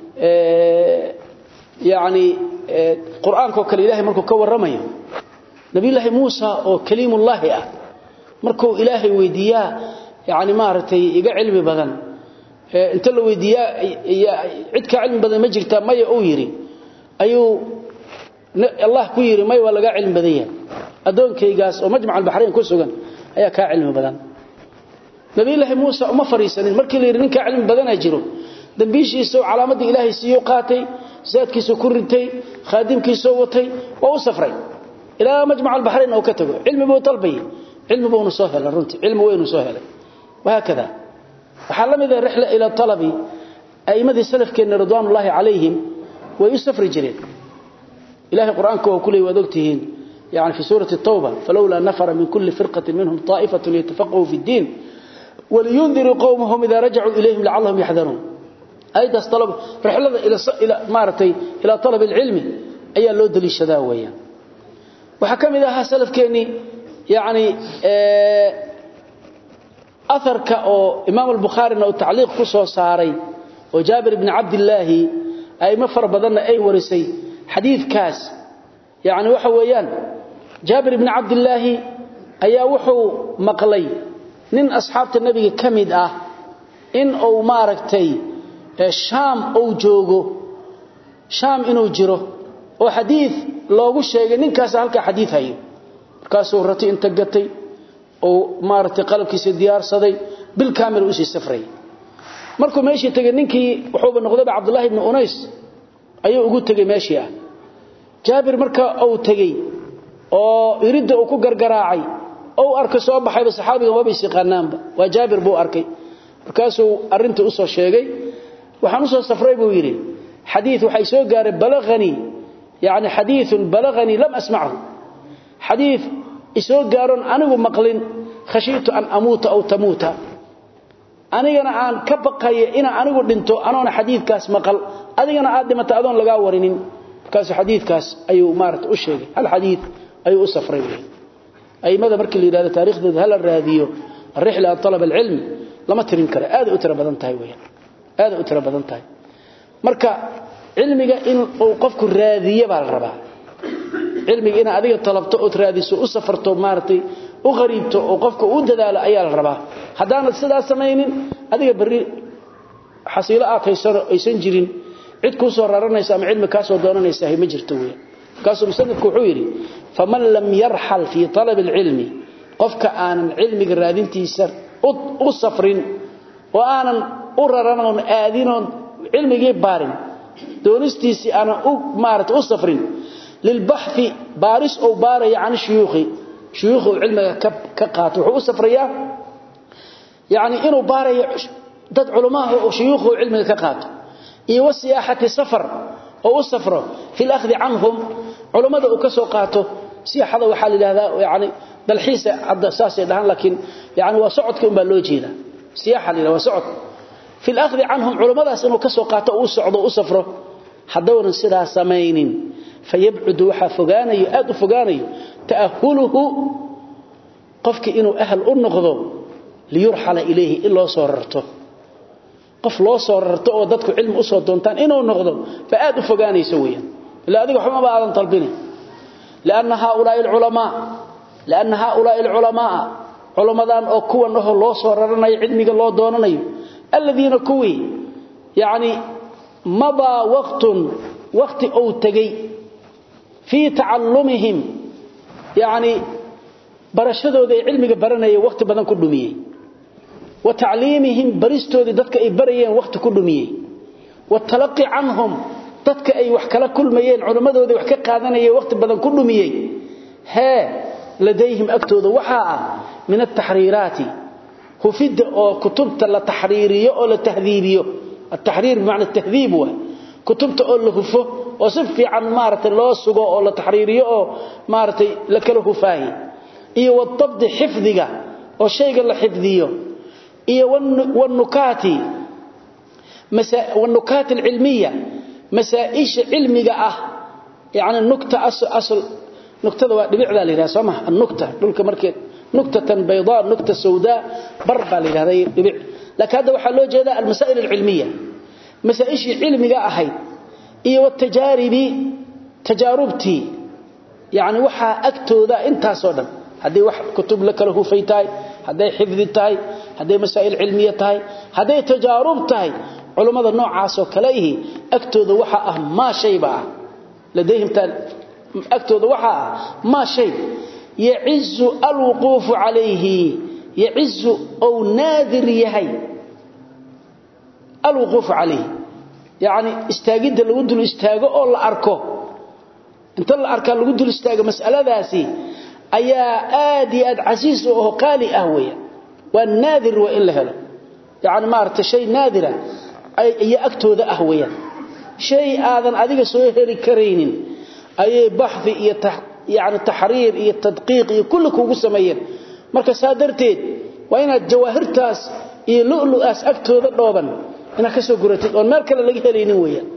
ee yaani quraanka kale ilaahay markuu ka waramayo nabi ilaahay muusa oo kaliimullaahi ah markuu ilaahay weydiiyaa yaani maaragtay iga cilmi badan ee inta la weydiiyaa cid ka cilmi badan ma jirta may uu yiri ayuu Allah ku yiri may waa laga cilmi badan yahay adoonkaygaas oo majmac al-bahrayn ku sugan ayaa ka cilmi badan nabi ilaahay muusa uma fariisanin markii la yiri ninka cilmi badan ay jiro dambiishiisa calaamada ilaahay siiyo qaatay zaadkiisa ku rintay khaadimkiisa watay oo u safray ila majmac al-bahrayn oo ka tago cilmi buu talbay cilmi buu soo helay runtii cilmi weyn soo helay waakada waxa lamida rixla ila talabi ائمه salafkeena ridwaanullaahi alayhim way u safri jireen ilaahi quraanka oo kulay wad ogtihiin يعني في سورة التوبة فلولا نفر من كل فرقة منهم طائفة ليتفقهوا في الدين ولينذروا قومهم إذا رجعوا إليهم لعلهم يحذرون أيضا طلب رحلة إلى إلى مارتي إلى طلب العلم أي اللود للشداوية وحكم إذا سلف كيني يعني أثر كأو إمام البخاري أنه تعليق قصة صاري وجابر بن عبد الله أي مفر بدنا أي ورسي حديث كاس يعني وحويان جابر بن عبد الله أي وحو مقلي nin asxaabta nabiga kamid ah in uu maaragtay shaam uu joogo shaam inuu jiro oo xadiis loogu sheegay ninkaas halka xadiis hayo markaasuu ratay inta gatay oo maaragtay qalabkiisa diyaarsaday bil kaamil u sii safray markuu meeshii tagay ninkii wuxuu noqday Abdullah ibn Unays ayuu ugu tagay meeshii ah Jaabir marka uu tagay oo iridda uu ku gargaraacay oo arkay soo baxayba saxaabiga waba isiqaanaanba waa jaabir buu arkay markaasuu arinta u soo sheegay waxaan u soo safray buu yiri xadiis waxay soo gaaray balagani yaani xadiis balagani lam asma'hu xadiis isoo gaaron anigu maqlin khashiitu an amuuta aw tamuuta anigana aan ka baqay ina anigu dhinto anoona xadiiskaas maqal adigana aad dhimata adoon laga warinin markaas xadiiskaas ayuu maartay u sheegay hal xadiis ayuu u safray aymada markii la yiraahdo taariikhdooda hal raadiyo rihla talab ilm lama tirin kara aad u tira badan tahay weeyaan aad u tira badan tahay marka cilmiga in uu qofku raadiyo baa la rabaa cilmiga in adiga talabto oo raadiso u safarto maartay u qariibto oo qofku u dadaalo ayaa la rabaa hadaanad sidaas sameeynin adiga bari xasiilo aad haysan aysan jirin cid ku soo raranaysa ama cilmi ka soo doonanaysa ma jirto weeyaan kaasoo musanadku wuxuu yiri faman lam yarhal fi talab alilmi qofka aanan cilmiga raadintiisa u safrin oo aanan u raranoon aadinoon cilmigii baarin doonistiisi aanan u maarata u safrin lilbahthi baris oo baaraya can shuyuukhi shuyuukhu cilmiga ka qaato wuxuu u safrayaa yani inuu baarayo dad culamaha oo shuyuukhu cilmiga ka qaato iyo wasiyaahati safar oo u safro fil akhdi anhum culimada uu ka soo qaato siyaaxada waxa la yiraahdaa yaani dalxiisa hadda saasay dhahan laakiin yaani waa socodka umba loo jeeda siyaaxa la waa socod fil akhdi anhum culimadaas inuu ka soo qaato uu socdo u safro hadawna sidaa sameeynin fayab'ud waxa fogaanayo aad u fogaanayo taahuluhu qofki inuu ahl u noqdo liyurhala ilayhi illa soo rarto qof loo soo rarto oo dadku cilmi u soo doontaan inuu noqdo fa aad u fogaanayso weeyaan ila adiga xuma ba aadan talbini لأن هؤلاء العلماء لأن هؤلاء العلماء علماء أو كوا أنه الله صوررنا علمك الله دوننا الذين كوي يعني مضى وقت وقت أو تقي في تعلمهم يعني برشدوا ذي علمك برنا وقت بدن كدوميه وتعليمهم برستوا ذي ددك أي بريين وقت كدوميه والتلقي عنهم dadka ay wax kala kulmayeen culimadooda wax ka qaadanayay waqti badan ku dhumiyay ha ladayhim aktooda waxa ah min at-tahrirati hufida oo kutubta la tahriiriyo oo la tahdiibiyo at-tahrir bimaana at-tahdhib wa kutubta oo la hufo oo si fiican maartay loo sugo oo la tahriiriyo oo maartay la kala hufaahi iyo wadabd xifdiga oo shayga la xifdiyo iyo wan nukati masa wan nukat al-ilmiyya مسائش علميه اه يعني النكته اصل اصل نكته waa dhibicda la yiraahdo sama النكته dhulka markii نكته بيضاء نكته سوداء بربا la yiraahdo dhibic laakiin hada waxa loo jeedaa المسائل العلميه مسائش علميه ahayd iyo tajaribi tajarubti yani waxa agtooda intaas oo dhan hadii wax kutub la kala hufaytay haday xifdi tahay haday masaa'il cilmiye tahay haday tajarub tahay علماء noocaas oo kale ihi agtooda waxa ah ma shayba ladayhim tan agtooda waxa ah ma shay ya'izu alwuquf alayhi ya'izu aw nadir yahay alwuquf alayhi yani istaagida lagu dul istaago oo la arko inta la arka lagu dul istaago mas'aladaasi ayaa aad iyo aad casiis oo qaali ah weeyaa waa naadir wa in la helo yani ma arta shay naadira iyo agtooda ah weeyaan shay aadan adiga soo heli karaynin ayay baxthi iyo yani taxriir iyo tadqiiq iyo kulli kuugu sameeyeen marka saa darteed waa inaad jawaahirtaas iyo lu'lu'aas agtooda dhooban inaad ka soo guratid oon meel kale laga helaynin weeyaan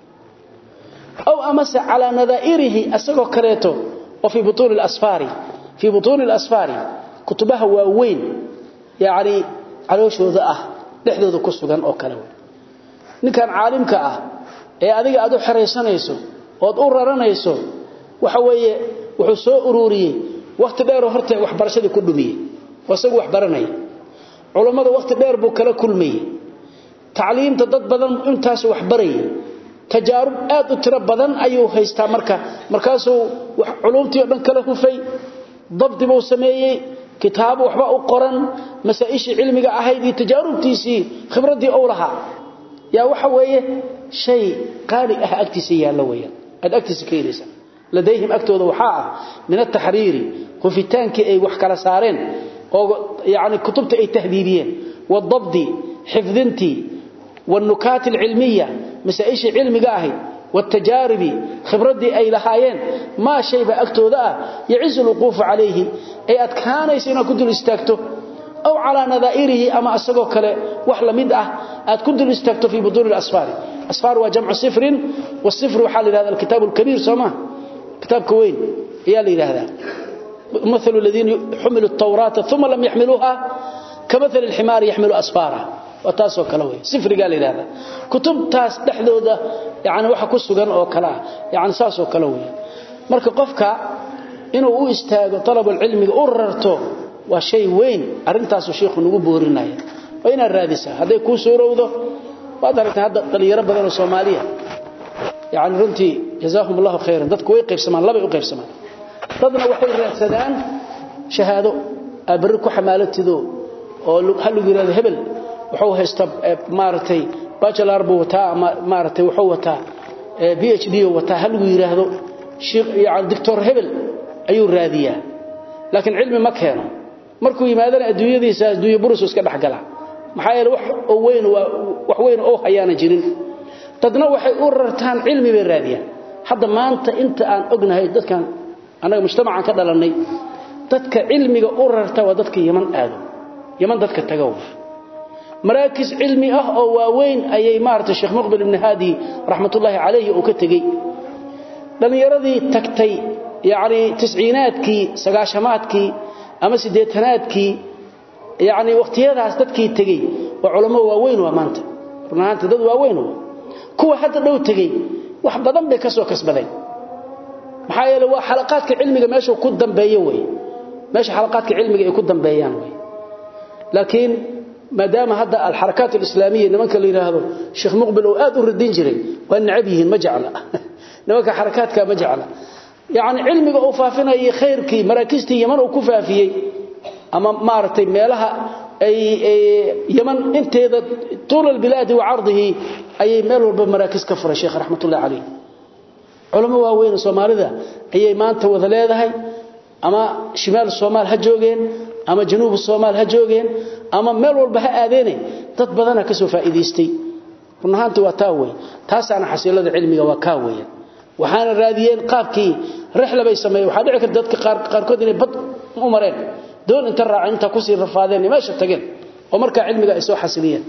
aw amase calaa nadaa'irihi asagoo kaleeto oo fii butuuni lasfaari fii butuuni alasfaari kutubaha waaweyn yacni calooshooda ah dhexdooda ku sugan oo kale wey ninkan caalimka ah ee adiga aad u xeraysanayso ood u raranayso waxa weeye wuxuu soo ururiyey wakhti dheeroo horta waxbarashadii ku dhumiyey oo isagu wax baranaya culummada wakhti dheer buu kala kulmayey tacliimta dad badan intaasu wax barayay tajaarub aad u tiro badan ayuu haystaa marka markaasuu culumtii oo dhan kala hufay dabdi buu sameeyey kitaabo waxba u qoran masaa-ishii cilmiga ahayd iyo tajaarubtiisii khibraddii ou lahaa yaa waxa weeye shay qaali ah agtiisa yaallo weeyaan aad agtiisa ka helaysaa ladayhim agtooda waxaa ah min ataxriiri hufitaankii ay wax kala saareen oo yani kutubta ay tahdiibiyeen wadabdi xifdintii wاnukaati اlcilmiya masaaishii cilmiga ahayd wاtajaaribi khibradii ay lahaayeen maa shayba agtooda ah yacizu lwuquufu calayhi ay adkaanaysa inaad ku dul istaagto aw calaa nadaa'irihi ama asagoo kale wax la mid ah aad ku dul istaagto fii butuuni asfaari asfaar waa jamcu sifrin wasifri waxaa la yidhahda alkitaab alkabiir soo maa kitaabka weyn ayaa la yidhaahdaa مثل الذين حملوا التوراة ثم لم يحملوها كمثل الحمار يحمل أسفارا وتاسو كلوي سفر قال لي هذا كتب تاس دحدوده يعني waxa ku sugan oo kala yani saas oo kala weey marka qofka inuu u istaago talab cilmiga u rarto waa shay weyn arintaas uu sheekhu nagu boorinaya waa inaad raadisa haday ku suurowdo waad aragtaa hadda dhalinyaro badan oo Soomaaliya yani runtii jazaahum Allahu khayran dadku way qaybsamaan laba u qaybsamaan dadna waxay raadsadaan shahaado abri ku xamaalatido oo hal lagu yiraahdo hebel wuxuu haystaa maartay bachelor buu wataa maartay wuxuu wataa PhD wataa hal lagu yiraahdo sheekh yaani doctor hebel ayuu raadiyaa laakiin cilmi ma keeno markuu yimaadana adduunyadiisa adduunyo burus iska dhaxgala maxaa yeelay wax oo weyn wax weyn oo hayaana jirin dadna waxay u rartaan cilmi bay raadiyaan hadda maanta inta aan ognahay dadkan anaga mujtamacan ka dhalanay dadka cilmiga u rarta waa dadka yaman aado yaman dadka tagow maraakis cilmi ah oo waaweyn ayay maartay sheekh muqbil ibn hadi rahmatullahi alayhi oo ka tagay dhalinyaradii tagtay yaani tisciinaadkii sagaashamaadkii ama sideetanaadkii yaani waqtiyadaas dadkii tagay waa culimo waaweyn waa maanta runaanta dad waaweyn kuwa hadda dhow tagay wax badan bay ka soo kasbadeen maxaa yeelay waa xalaqaadka cilmiga meesha ku dambeeyo way meesha xalaqaadka cilmiga ay ku dambeeyaan way laakiin maadaama hadda alxarakaat alislaamiya nimanka la yiraahdo sheekh muqbil oo aad u radin jiray waa nacab yihiin ma jecla nimanka xarakaadka ma jecla yaani cilmiga oo faafinaya khayrkii maraakiistii yaman oo ku faafiyay ama maartay meelaha ay yaman inteeda طول البلاد وعرضه ay meel walba maraakiis ka furay sheekh raxmatullaahi alayhi culamo waaweyn Soomaalida ayay maanta wada leedahay ama shimaal Soomaal ha joogeen ama januub Soomaal ha joogeen ama meel walba ha aadeen dad badan ka soo faa'iideystay runaantu waa taa weey taasana xasiilada cilmiga waa ka weey waxaana raadiyeen qaabkii rixla bay sameeyeen waxa dhici karta dadka qaar qaarkood inay bad u mareen doon inta raacinta ku sii rafaadeen meesha tageen oo marka cilmiga ay soo xasiliyeen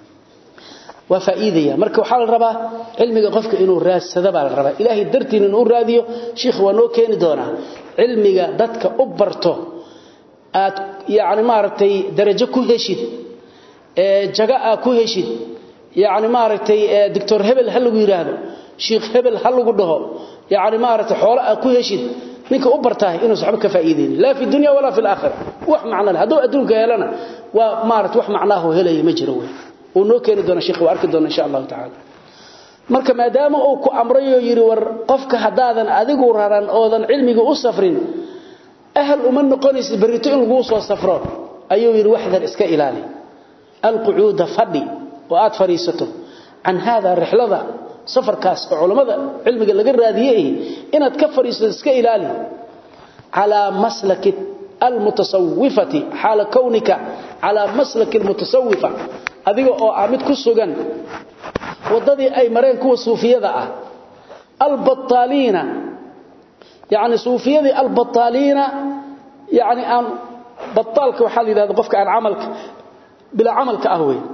waa faa'iidaya marka waxa la rabaa cilmiga qofka inuu raadsado baa la rabaa ilaahay dartiin inuu raadiyo sheekh waa noo keeni doona cilmiga dadka u barto aad yaani maaragtay darajo ku heshid ee jaga ku heshid yaani maaragtay doctor hebel hal lagu yiraahdo sheekh hebel hal lagu dhaho yaani maaragtay xoolo ku heshid ninka u bartaa inuu saxba ka faa'iideyn la fi dunya wala fi aakhirah wax macna hadu adduunka helana waa maaragtay wax macnaahu helay ma jiro way oo noo keeni doona sheekh arki doona insha Allah ta'ala marka maadaama uu ku amrayo yiri war qofka hadaadan adigu raran oodan cilmiga u safrin ahl uma noqonaysid barito in lagu soo safro ayuu yiri waxdan iska ilaali alquud fadi oo aad fariisato an hada rihlada safarkaas culimada cilmiga laga raadiyay inaad ka fariisato iska ilaali ala maslaki المتصوفة حال كونك على مسلك المتصوفة adiga oo ah mid ku sugan wadadii ay mareen kuwa suufiyada ah albattaliina yani suufiyadii albattaliina yani aan bataalka waxaa la yidhahda qofka aan camalka bilaa camalka ah wey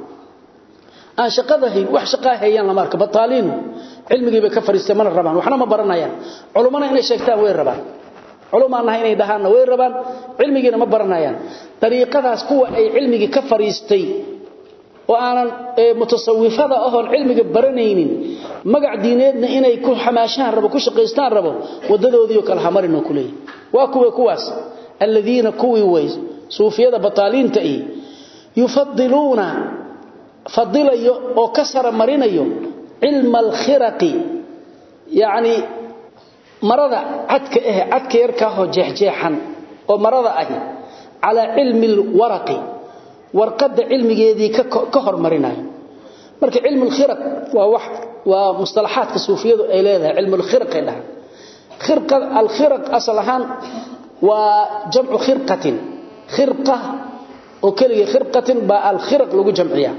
aan shaqada hayn wax shaqaa hayaan lama arka bataaliinu cilmigii bay ka fariistay mana rabaan waxna ma baranayaan culumana inay sheegtaan way rabaan culumaan nahay inay dhahaanna way rabaan cilmigiina ma baranayaan dariiqadaas kuwa ay cilmigii ka fariistay oo aanan mutasawifada ahoon cilmiga baranaynin magac diineedna inay ku xamaashaan rabo ku shaqaystaan rabo wadadoodiioo kale hamarinoo ku leeyahy waa kuwa kuwaas aladiina kuwii way suufiyada bataaliinta ihi yufadiluuna fadilayo oo ka sara marinayo cilma alkhiraqi yacni marada cadka ah cadka yarkaahoo jeexjeexan oo marada ahi calaa cilmi alwaraqi warqadda cilmigeedii ka hormarinayo marka cilmu alkhiraq waa wax waa mustalaxaadka suufiyadu ay leedahay cilmu alkhiraqay dhahan khirqa alkhiraq asal ahaan waa jamcu khirqatin khirqa oo keliya khirqatin baa alkhiraq lagu jamciyaa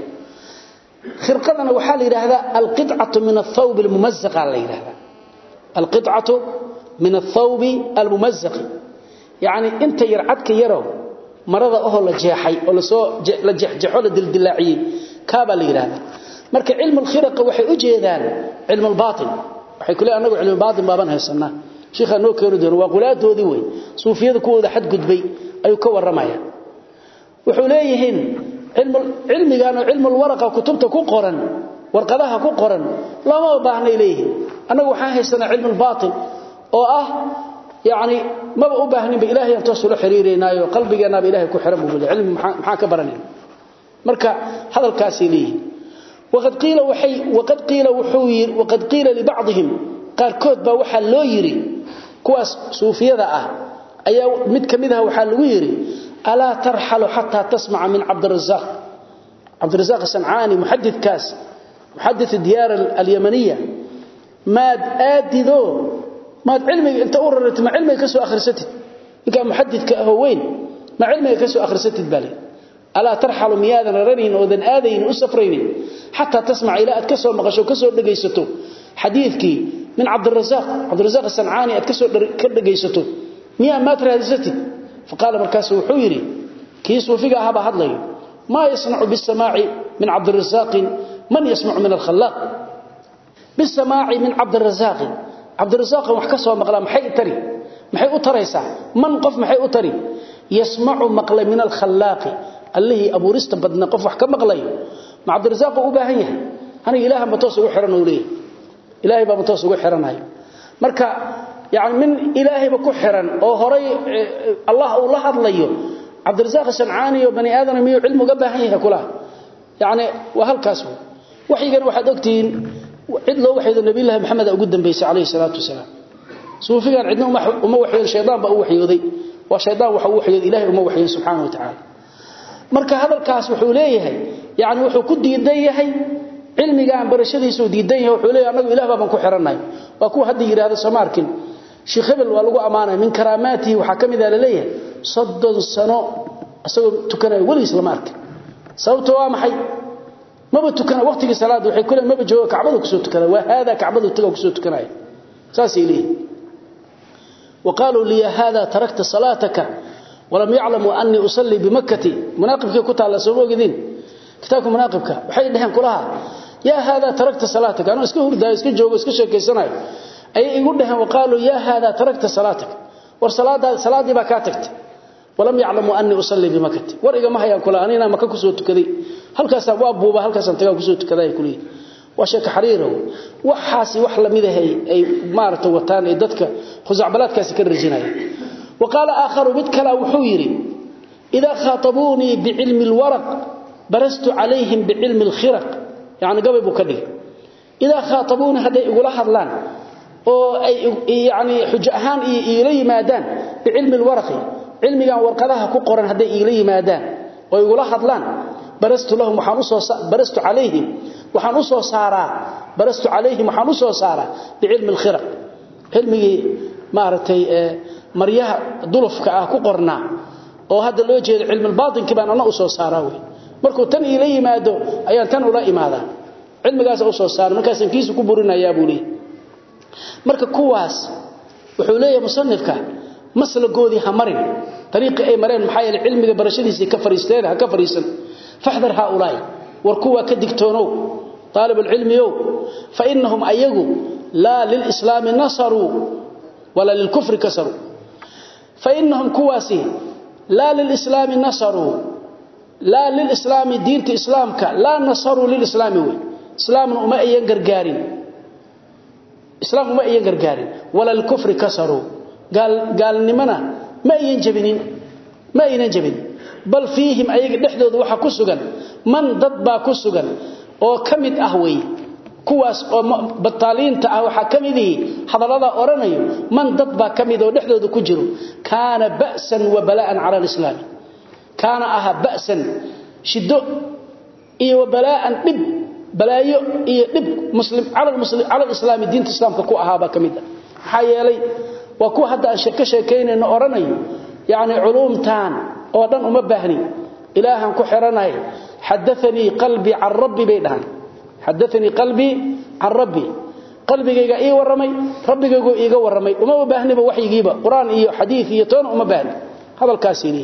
khirqadana waxaa la yidhaahdaa alqicatu min athawb almumazaqa la yidhahdaa alqicatu min athawbi almumazaqi yacni inta yar cadka yarow marada ohoo la jeexay oo lasoo la jeexjeexo la dildilaaciyey kaabaa la yidhahdaa marka cilmu alkhiraqa waxay u jeedaan cilmu albaatin waxay ku leeyahay anagu cilmu baatin baaban haysanaa sheekha noo keeni doono waa qulaadoodii wey suufiyada kuwooda xadgudbay ayuu ka warramaya wuxuu leeyihiin cilmigan oo cilmu lwaraqa kutubta ku qoran warqadaha ku qoran lama baahnay leeyihiin annagu waxaan haysanaa cilmu lbaatin oo ah yani maba u baahninba ilahay aan toos ula xiriireynaayo qalbigeennaaba ilahay ku xiran buu cilmi maxaan ka baranayna marka hadalkaasay leeyihiin waqad qiila waxay waqad qiila wuxuu yiri waqad qiila libacdihim qaarkood baa waxaa loo yiri kuwaas suufiyada ah ayaa mid ka mid ah waxaa lagu yiri alaa tarxalu xataa tasmaca min cabdirazaq cabdirazaq sancaani muxadidkaas muxadid diyaar alyamaniya maad aadido maad cilmiga inta u raratid ma cilmiga ka soo akhrisatid ninkaa muxadidka ahoo weyn ma cilmiga ka soo akhrisatid baa leh alaa tarxalu miyaadan raranayn oodan aadaynin u safraynin xataa tasmaca ilaa aad ka soo maqasho ka soo dhegaysato xadiidkii min cabdirazaq cabdirazaq sancaani aad kasoo ka dhegaysato miyaa maad raadisatid faqaala markaasu wuxuu yidhi kii suufiga ahaabaa hadlayo maa yasnacu bisamaaci min cabdirasaaqin man yasmacu min alkhalaaq bisamaaci min cabdirasaaqin cabdirasaaqan wax ka soo maqlaa maxay tari maxay u taraysaa man qof maxay u tari yasmacu maqlay min alkhalaaqi allihii abuurista badna qof wax ka maqlayo ma cabdirasaaq u baahan yahay aniga ilaaha ma toos ugu xiran oo leeyahay ilaahay baa ma toos ugu xiranayo marka yani min ilaahayba ku xiran oo horay allah uu la hadlayo cabdirasaaq sancaani iyo bani aadam miyuu cilmi uga baahan yahay kula yani waa halkaas waxyigan waxaad ogtihiin cid loo waxyoodo nabiyullaahi maxamed ugu dambeysay calayhi salaatu wasalaam suufigan cidna uma waxyood shaydaan baa u waxyooday waa shaydaan waxa u waxyooday ilaahay uma waxyoon subxaana wa tacaala marka hadalkaas wuxuu leeyahay yani wuxuu ku diidan yahay cilmigaan barashadiisuu diidan yahay wuxuu leeyahay annagu ilah baan ku xirannahay waa kuwa hadda yidhaahdo soo ma arkin sheekh hebel waa lagu ammaanaya min karaamaatihi waxaa ka mid a laleeyahay soddon sano isagoo tukanaya weligiis lama arkin sababto waa maxay maba tukana waqtigii salaada waxay ku leeyihin maba jooga kacbadu kusoo tukada waa haadaa kacbadu taga kusoo tukanaya saasay leeyihin وقالوا لي هذا تركت صلاتك ولم يعلموا أني أصلي بمكة مناقبك كنت على سبوق ذين كتابكم مناقبك وحي دهن كلها يا هذا تركت صلاتك أنا اسكو هردا اسكو جوغ اسكو شيكيسناي أي يقول دهن وقالوا يا هذا تركت صلاتك ورصلاة صلاتي باكاتكت ولم يعلموا أني أصلي بمكة ورقة ما هي كلها أنا مكة كسو تكدي هل كاس أبواب بوبا هل كاس أنتقى كسو تكدي كلي وشك حريره وحاسي وحلا ميدهي أي مارته وطان أي ددك خزعبلاتكاس كرجينايا وقال آخر مدكلا وحويري إذا خاطبوني بعلم الورق برست عليهم بعلم الخرق يعني قبل بكدي إذا خاطبوني هذا يقول هذلان oo ay yaani xujo ahaan iila yimaadaan cilmi alwarqi cilmigan warqadaha ku qoran haday iila yimaadaan oo igula hadlaan barastu lahum waxaan u soo barastu calayhim waxaan u soo saaraa barastu calayhim waxaan u soo saaraa biilmi alkhiraq cilmigi maaratay maryaha dulufka ah ku qorna oo hadda loo jeedo cilmi albaatinki baan ana u soo saaraa way markuu tan iila yimaado ayaan tan ula imaadaa cilmigaas uu soo saaray markaas kiisu ku burinayaa buu leeyahay marka kuwaas wuxuu leeyahay musannifka maslagoodii ha marin tariiqi ay mareen maxaa yeelay cilmiga barashadiisa ka fariisteen ha ka fariisan fahdar haulay war kuwa ka digtoonow طالب العلم يو فإنهم أيقوا لا للإسلام نصروا ولا للكفر كسروا فإنهم كواسي لا للإسلام نصروا لا للإسلام دينة إسلامك لا نصروا للإسلام وي إسلام أما أيان قرقارين إسلام أما أيان قرقارين ولا الكفر كسروا قال قال نمنا ما أيان جبنين ما أيان جبنين بل فيهم أيق نحدود وحا كسوغا من ضدبا كسوغا oo kamid ah way kuwaas oo bataaliinta ah waxa kamidii hadalada oranayo man dad ba kamid oo dhexdooda ku jiro kaana ba'san wa bala'an ala alislam kaana aha ba'san shido iyo bala'an dib balaayo iyo dib muslim ala muslim ala alislam diinta islaamka ku ahaaba kamid waxa yeelay waa ku hadda aan shaka sheekeynayno oranayo yaani culumtaan oo dhan uma baahni ilaahan ku xiranahay حدثني قلبي عن ربي بيدهان حدثني قلبي عن ربي قلبيغا اي ورمي ربيغا ايغا ورمي وما باهنيبا وحيغيبا قران iyo xadiis iyo toon uma baahni hadalkaasini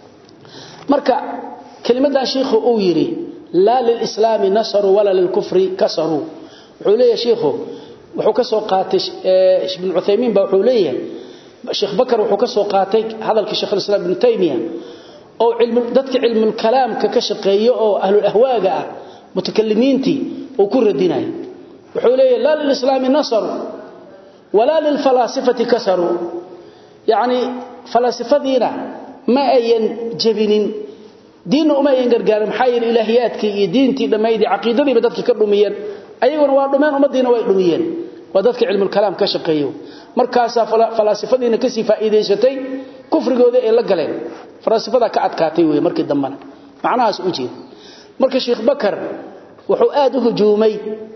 marka kalimadan sheekhu uu yiri la lil islam nasru wala lil kufri kasaru wuxuu leeyahay sheekhu wuxuu ka soo qaatay ibn Uthaymeen ba wuxuu leeyahay Sheikh Bakar wuxuu ka soo qaatay hadalka Sheikh Islam Ibn Taymiyyah oo cilmu dadka cilmu kalaamka ka shaqeeyo oo ahlul ahwaaga ah mutakallimiinti oo ku radinayo wuxuu leeyahay la lil islam nasr wala lil falasifati kasaru yaani falasifadina ma ayan jabinin diin uma ayan gargaarin xayir ilaahiyaadkii iyo diintii dhameeyay aqeedadii dadka ka dhumiyeen ayaguna waa dhumeen umadiina way dhumiyeen waa dadka cilmu kalaam ka shaqeeyo markaas falasifadina ka sii faa'iideysatay kufrigooda ay la galeen falaasifada ka adkaatay weey markii dambana macnahaas u jeed marka sheekh bakar wuxuu aad u hujuumay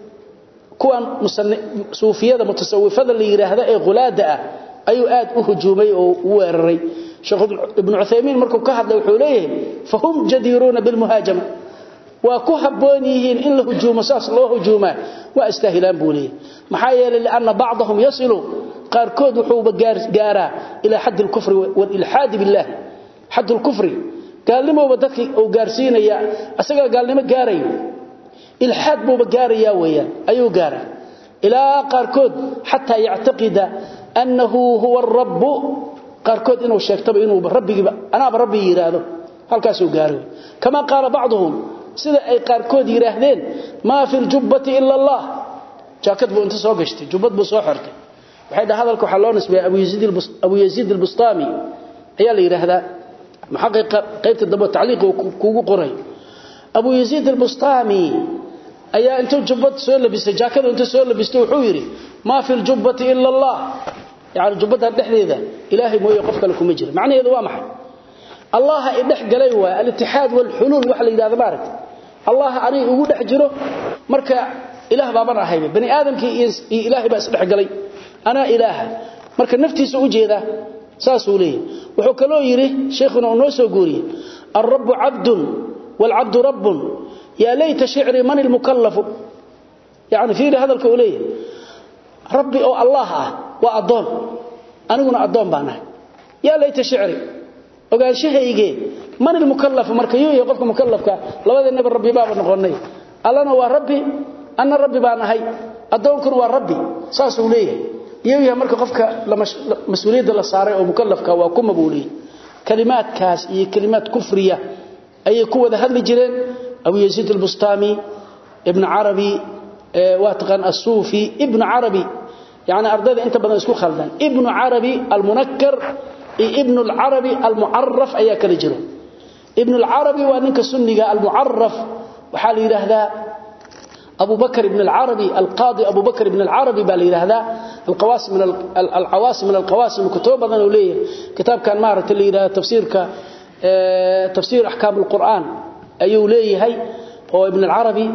kuwan suufiyada mutasawwifada la yiraahdo ee qulaada ah ayuu aad u hujuumay oo u weeraray sheekh ibn Uthaymeen markuu ka hadlay wuxuu leeyahay fahum jadiruna bil muhajama waa ku haboon yihiin in la hujuumo saas loo hujuuma waa istaahilaan buulii maxaa yeelay laana bacdahum yasilu qaarkood wuxuu gaaraa ila hadd al-kufr wal ilhad billah hadd al-kufr gaalnimo dadkii uu gaarsiinaya asaga gaalnimo gaarayo ilhad buu gaaraya weeyaan ayuu gaara ila qaarkood hatta yactaqida annahu huwa ar-rabb qaarkood inuu sheegtaba inuu rabbigiba anaaba rabbi yiraahdo halkaas uu gaaro kama qaala bacdhum sida ay qaarkood yiraahdeen ma fi al-jubbati illa Allah jaakad buu inta soo gashtay jubbad buu soo xirtay waxay dhahay hadalka waxa loo nisbeeyay Abu Yazid Abu Yazid al-Bustami ayaa la yiraahdaa muhaqiqa qaybta daba tacliiq kuugu qoray Abu Yazid al-Bustami ayaa inta jubbad soo labisay jaakad inta soo labistay wuxuu yiri ma fi al-jubbati illa Allah yaani jubbada dhexdeeda ilaahay mooyo qof kale kuma jiro macnaheedu waa maxay Allah ay dhex galay waa al-ittihad wal hulul wax la yiraahdo baarak Allah ani ugu dhex jiro marka ilaah baaban ahayba bani aadamkii iyo ilaahay baa isdhex galay ana ilaaha marka naftiisa u jeeda saasuu leeyahay wuxuu kaloo yiri sheekhuna uu noo soo guuriyay ar-rabb 'abdun wal 'abdu rabbun ya layta shi'ri man al-mukallaf yaani fiiri hadalka uu leeyahay rabbi oo allah ah waa adoon aniguna adoon baan ahay ya layta shi'ri ogaanshahayge man al-mukallaf marka yuu qofka mukallafka labadeenaba rabbi baa noqonay allana waa rabbi anna rabbi baan ahay adoonkuna waa rabbi saas uu leeyahay iyaga marka qofka mas'uuliyadda la saaray oo mukallafka waa kuma buulii kalimaadkaas iyo kalimaad kufriya ayay ku wada hadli jireen Abu Yazid al-Bustami ibn Arabi wa taqan as-Sufi ibn Arabi يعني ardayda inta badan isku khaldan ibn Arabi al-Munakkar ibn al-Arabi al-Mu'arraf ayaa kala jiro ibn al-Arabi waa ninka sunniga al-Mu'arraf waxa la yiraahdaa أبو بكر بن العربي القاضي أبو بكر بن العربي بالي هذا القواسم من العواصم من القواسم كتب أنا وليه كتاب كان مارة اللي إلى تفسير ك تفسير أحكام القرآن أيو ليه هي هو ابن العربي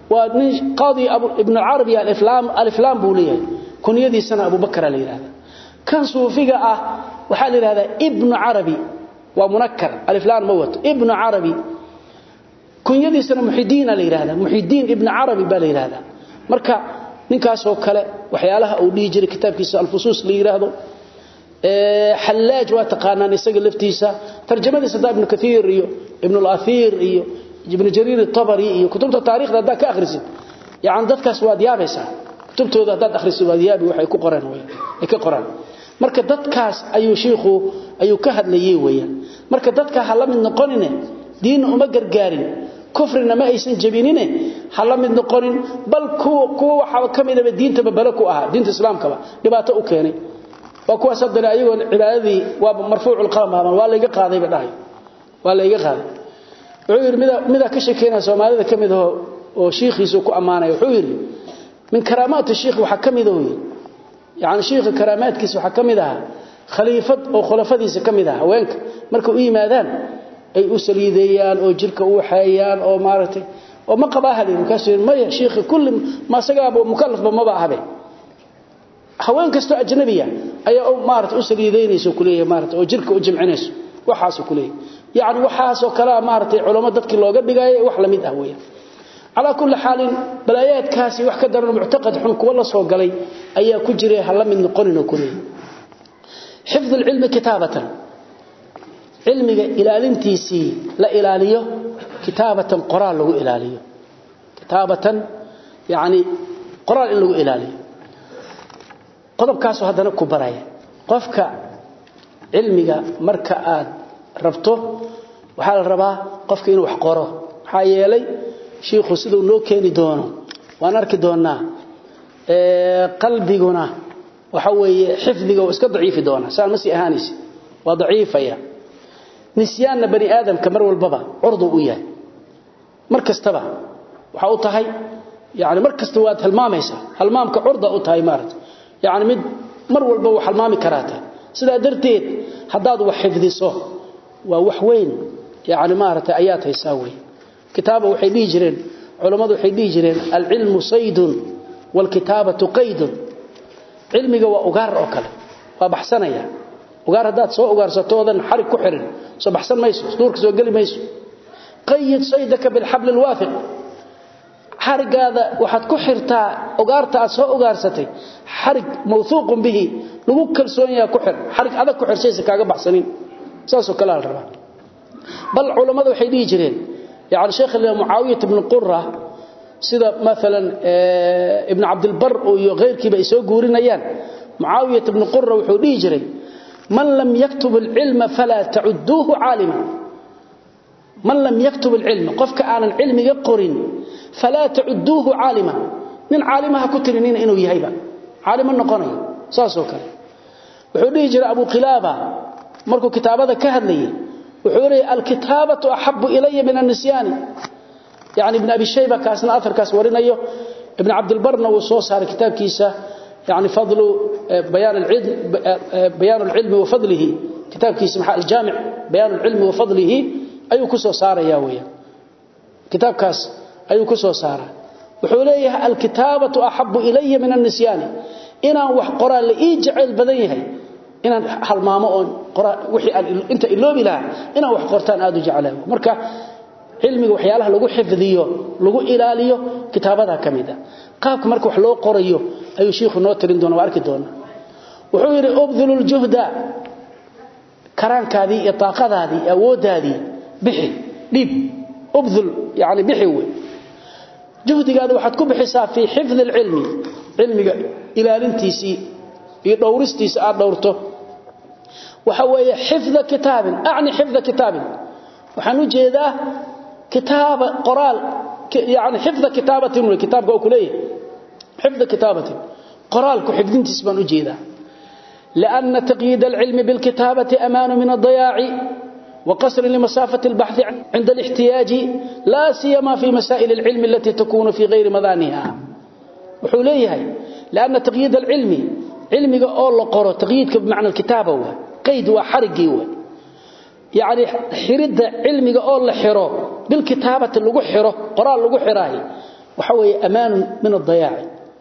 وقاضي أبو ابن العربي الإفلام الإفلام بوليه كن يدي سنة أبو بكر اللي هذا كان صوفيقة أه وحال هذا ابن عربي ومنكر الإفلام موت ابن عربي kunyadiisana muxidiina la yiraahdaa muxidiin ibn arabi baa la yiraahdaa marka ninkaas oo kale waxyaalaha uu dhigi jiray kitaabkiisa al-fusus la yiraahdo ee xallaaj waa taqaanaan isaga laftiisa tarjamadiisa da ibn kathir iyo ibn al-athir iyo ibn jarir at-tabari iyo kutubta taariikhda da ka akhrisid yaani dadkaas waad yaabaysaa kutubtooda dad akhrisid waad yaabi waxay ku qoreen way ay ka qoraan marka dadkaas ayuu sheekhu ayuu ka hadlayay weeyaan marka dadka hala mid noqonine diin uma gargaarin kufrina ma aysan jabinine hala mid noqonin bal kuwa kuwa waxa kamidaba diinta babala ku aha diinta islaamka dhibaato u keenay waa kuwa sadana ayagoo cibaadadii waa marfuucul qalam waa la iga qaaday badhay waa la iga qaaday wuxuu yiri mida mida ka sheekeena Soomaalida kamid ah oo sheekhiisu ku amaanay wuxuu yiri min karaamaat sheekh waxa kamid ah yaani sheekh karaamaadkiisa waxa kamid ah khaliifad oo khulafadiisa kamid ah haweenka marka u yimaadaan ay u saliideeyaan oo jirka u waxayaan oo maaragtay oo ma qabaahali markaasuu maya sheekh kulli ma sagaabo mukallaf ma baahabe haween kasto ajnabiya ayaa maaragtay u saliideynayso kuleeyahay maaragtay oo jirka u jimcinayso waxaas kuleeyahay yaani waxaas oo kala maaragtay culimo dadkii looga dhigay wax la mid ah weeyaan ala kulli xaalin balaayaadkaasi wax ka daran mu'taqad xun kuwa la soo galay ayaa ku jiray hal mid noqonina kuleeyahay حفظ العلم كتابة علمك إلالنتيسي لا إلاليه كتابة قرآن له إلاليه كتابة يعني قرآن له إلاليه قضب كاسو هذا نكو برايا قفك علمك مركا آد ربطه وحال الربا قفك إنه وحقوره حايالي شيخ سيدو لو كيني دونه وانا اركي دونا اه قلبيقنا waxa weeye xifdiga oo iska daciifi doona saan masi ahaanisi waa daciifaya nisyaana bani aadamka mar walbaba urdu u yahay mar kastaba waxa uu tahay yaani mar kasta waad halmaamaysa halmaamka urda u tahay maarad yaani mid mar walba wax halmaami karaata sida darteed hadaad wax xifdiso waa wax weyn yaani maarata ayaad haysaa way kitaaba waxay dhigi jireen culimadu waxay dhigi jireen al-ilmu saydun wal kitabatu qaydun cilmiga waa ugaar oo kale waa baxsanaya ugaar hadaad soo ugaarsatoodan xarig ku xirin soo baxsan mayso duurka soo gali mayso qayyid saydaka bil habl al wafiq xarigaada waxaad ku xirtaa ugaarta aad soo ugaarsatay xarig mawthuuq bihi lagu kalsoon yahay ku xir xarig adag ku xirsaysa kaaga baxsanin saasoo kale la rabaa bal culimadu waxay dhigi jireen yaani sheekh muawiyah ibn qurra sida مثلا ابن عبد البر iyo غيرkiiba ay soo guurinayaan muawiyah ibn qurra wuxuu dhigi jiray man lam yaktub al-ilma fala ta'udduhu 'alima man lam yaktub al-ilma qofka aanan ilmiga qorin fala ta'udduhu 'alima min 'alimaha ku tirinin inuu yahayba 'alima noqonayo saasoo kale wuxuu dhigi jiray abu qilaba markuu kitaabada ka hadlayay wuxuu yiri al-kitabatu ahabbu ilayya min an-nisyani يعني ابن أبي شيبة كاسنا أثر كاس ورينيه ابن عبد البرنا وصوص كتاب كيسة يعني فضل بيان العلم بيان العلم وفضله كتاب كيسة الجامع بيان العلم وفضله أي كسو صار يا ويا كتاب كاس أي كسو صار وحوليه الكتابة أحب إلي من النسيان إنا وحقرا لإيجعل بدنيه إنا هالماما قرا وحي أنت إلوبي لها إنا وحقرتان آدو جعله مركا cilmiga waxyaalaha lagu xifdiyo lagu ilaaliyo kitaabada kamida qaabka marka wax loo qorayo ayuu sheekhu noo tirin doona arki doona wuxuu yiri ubdhulul juhda karaankaadii iyo taaqadaadii awoodaadii bixi dhib ubdhul yaani bixi way juhdigaada waxaad ku bixisaa fi xifd ilmi cilmiga ilaalintiisi iyo dhowristiisa aad dhowrto waxa weeye xifda kitaabin aani xifda kitaabin waxaan u jeedaa كتاب قرال يعني حفظ كتابة كتابك أو كلية حفظ كتابة قرال كحفظين تسبان أجيدا لأن تقييد العلم بالكتابة أمان من الضياع وقصر لمسافة البحث عند الاحتياج لا سيما في مسائل العلم التي تكون في غير مذانها وحوليها لأن تقييد العلم علمك أول قرأ تقييدك بمعنى الكتابة هو قيد وحرقي هو يعني حرد علمك أول لحره بالكتابة اللي حره قرآن اللي حراي وحوي أمان من الضياع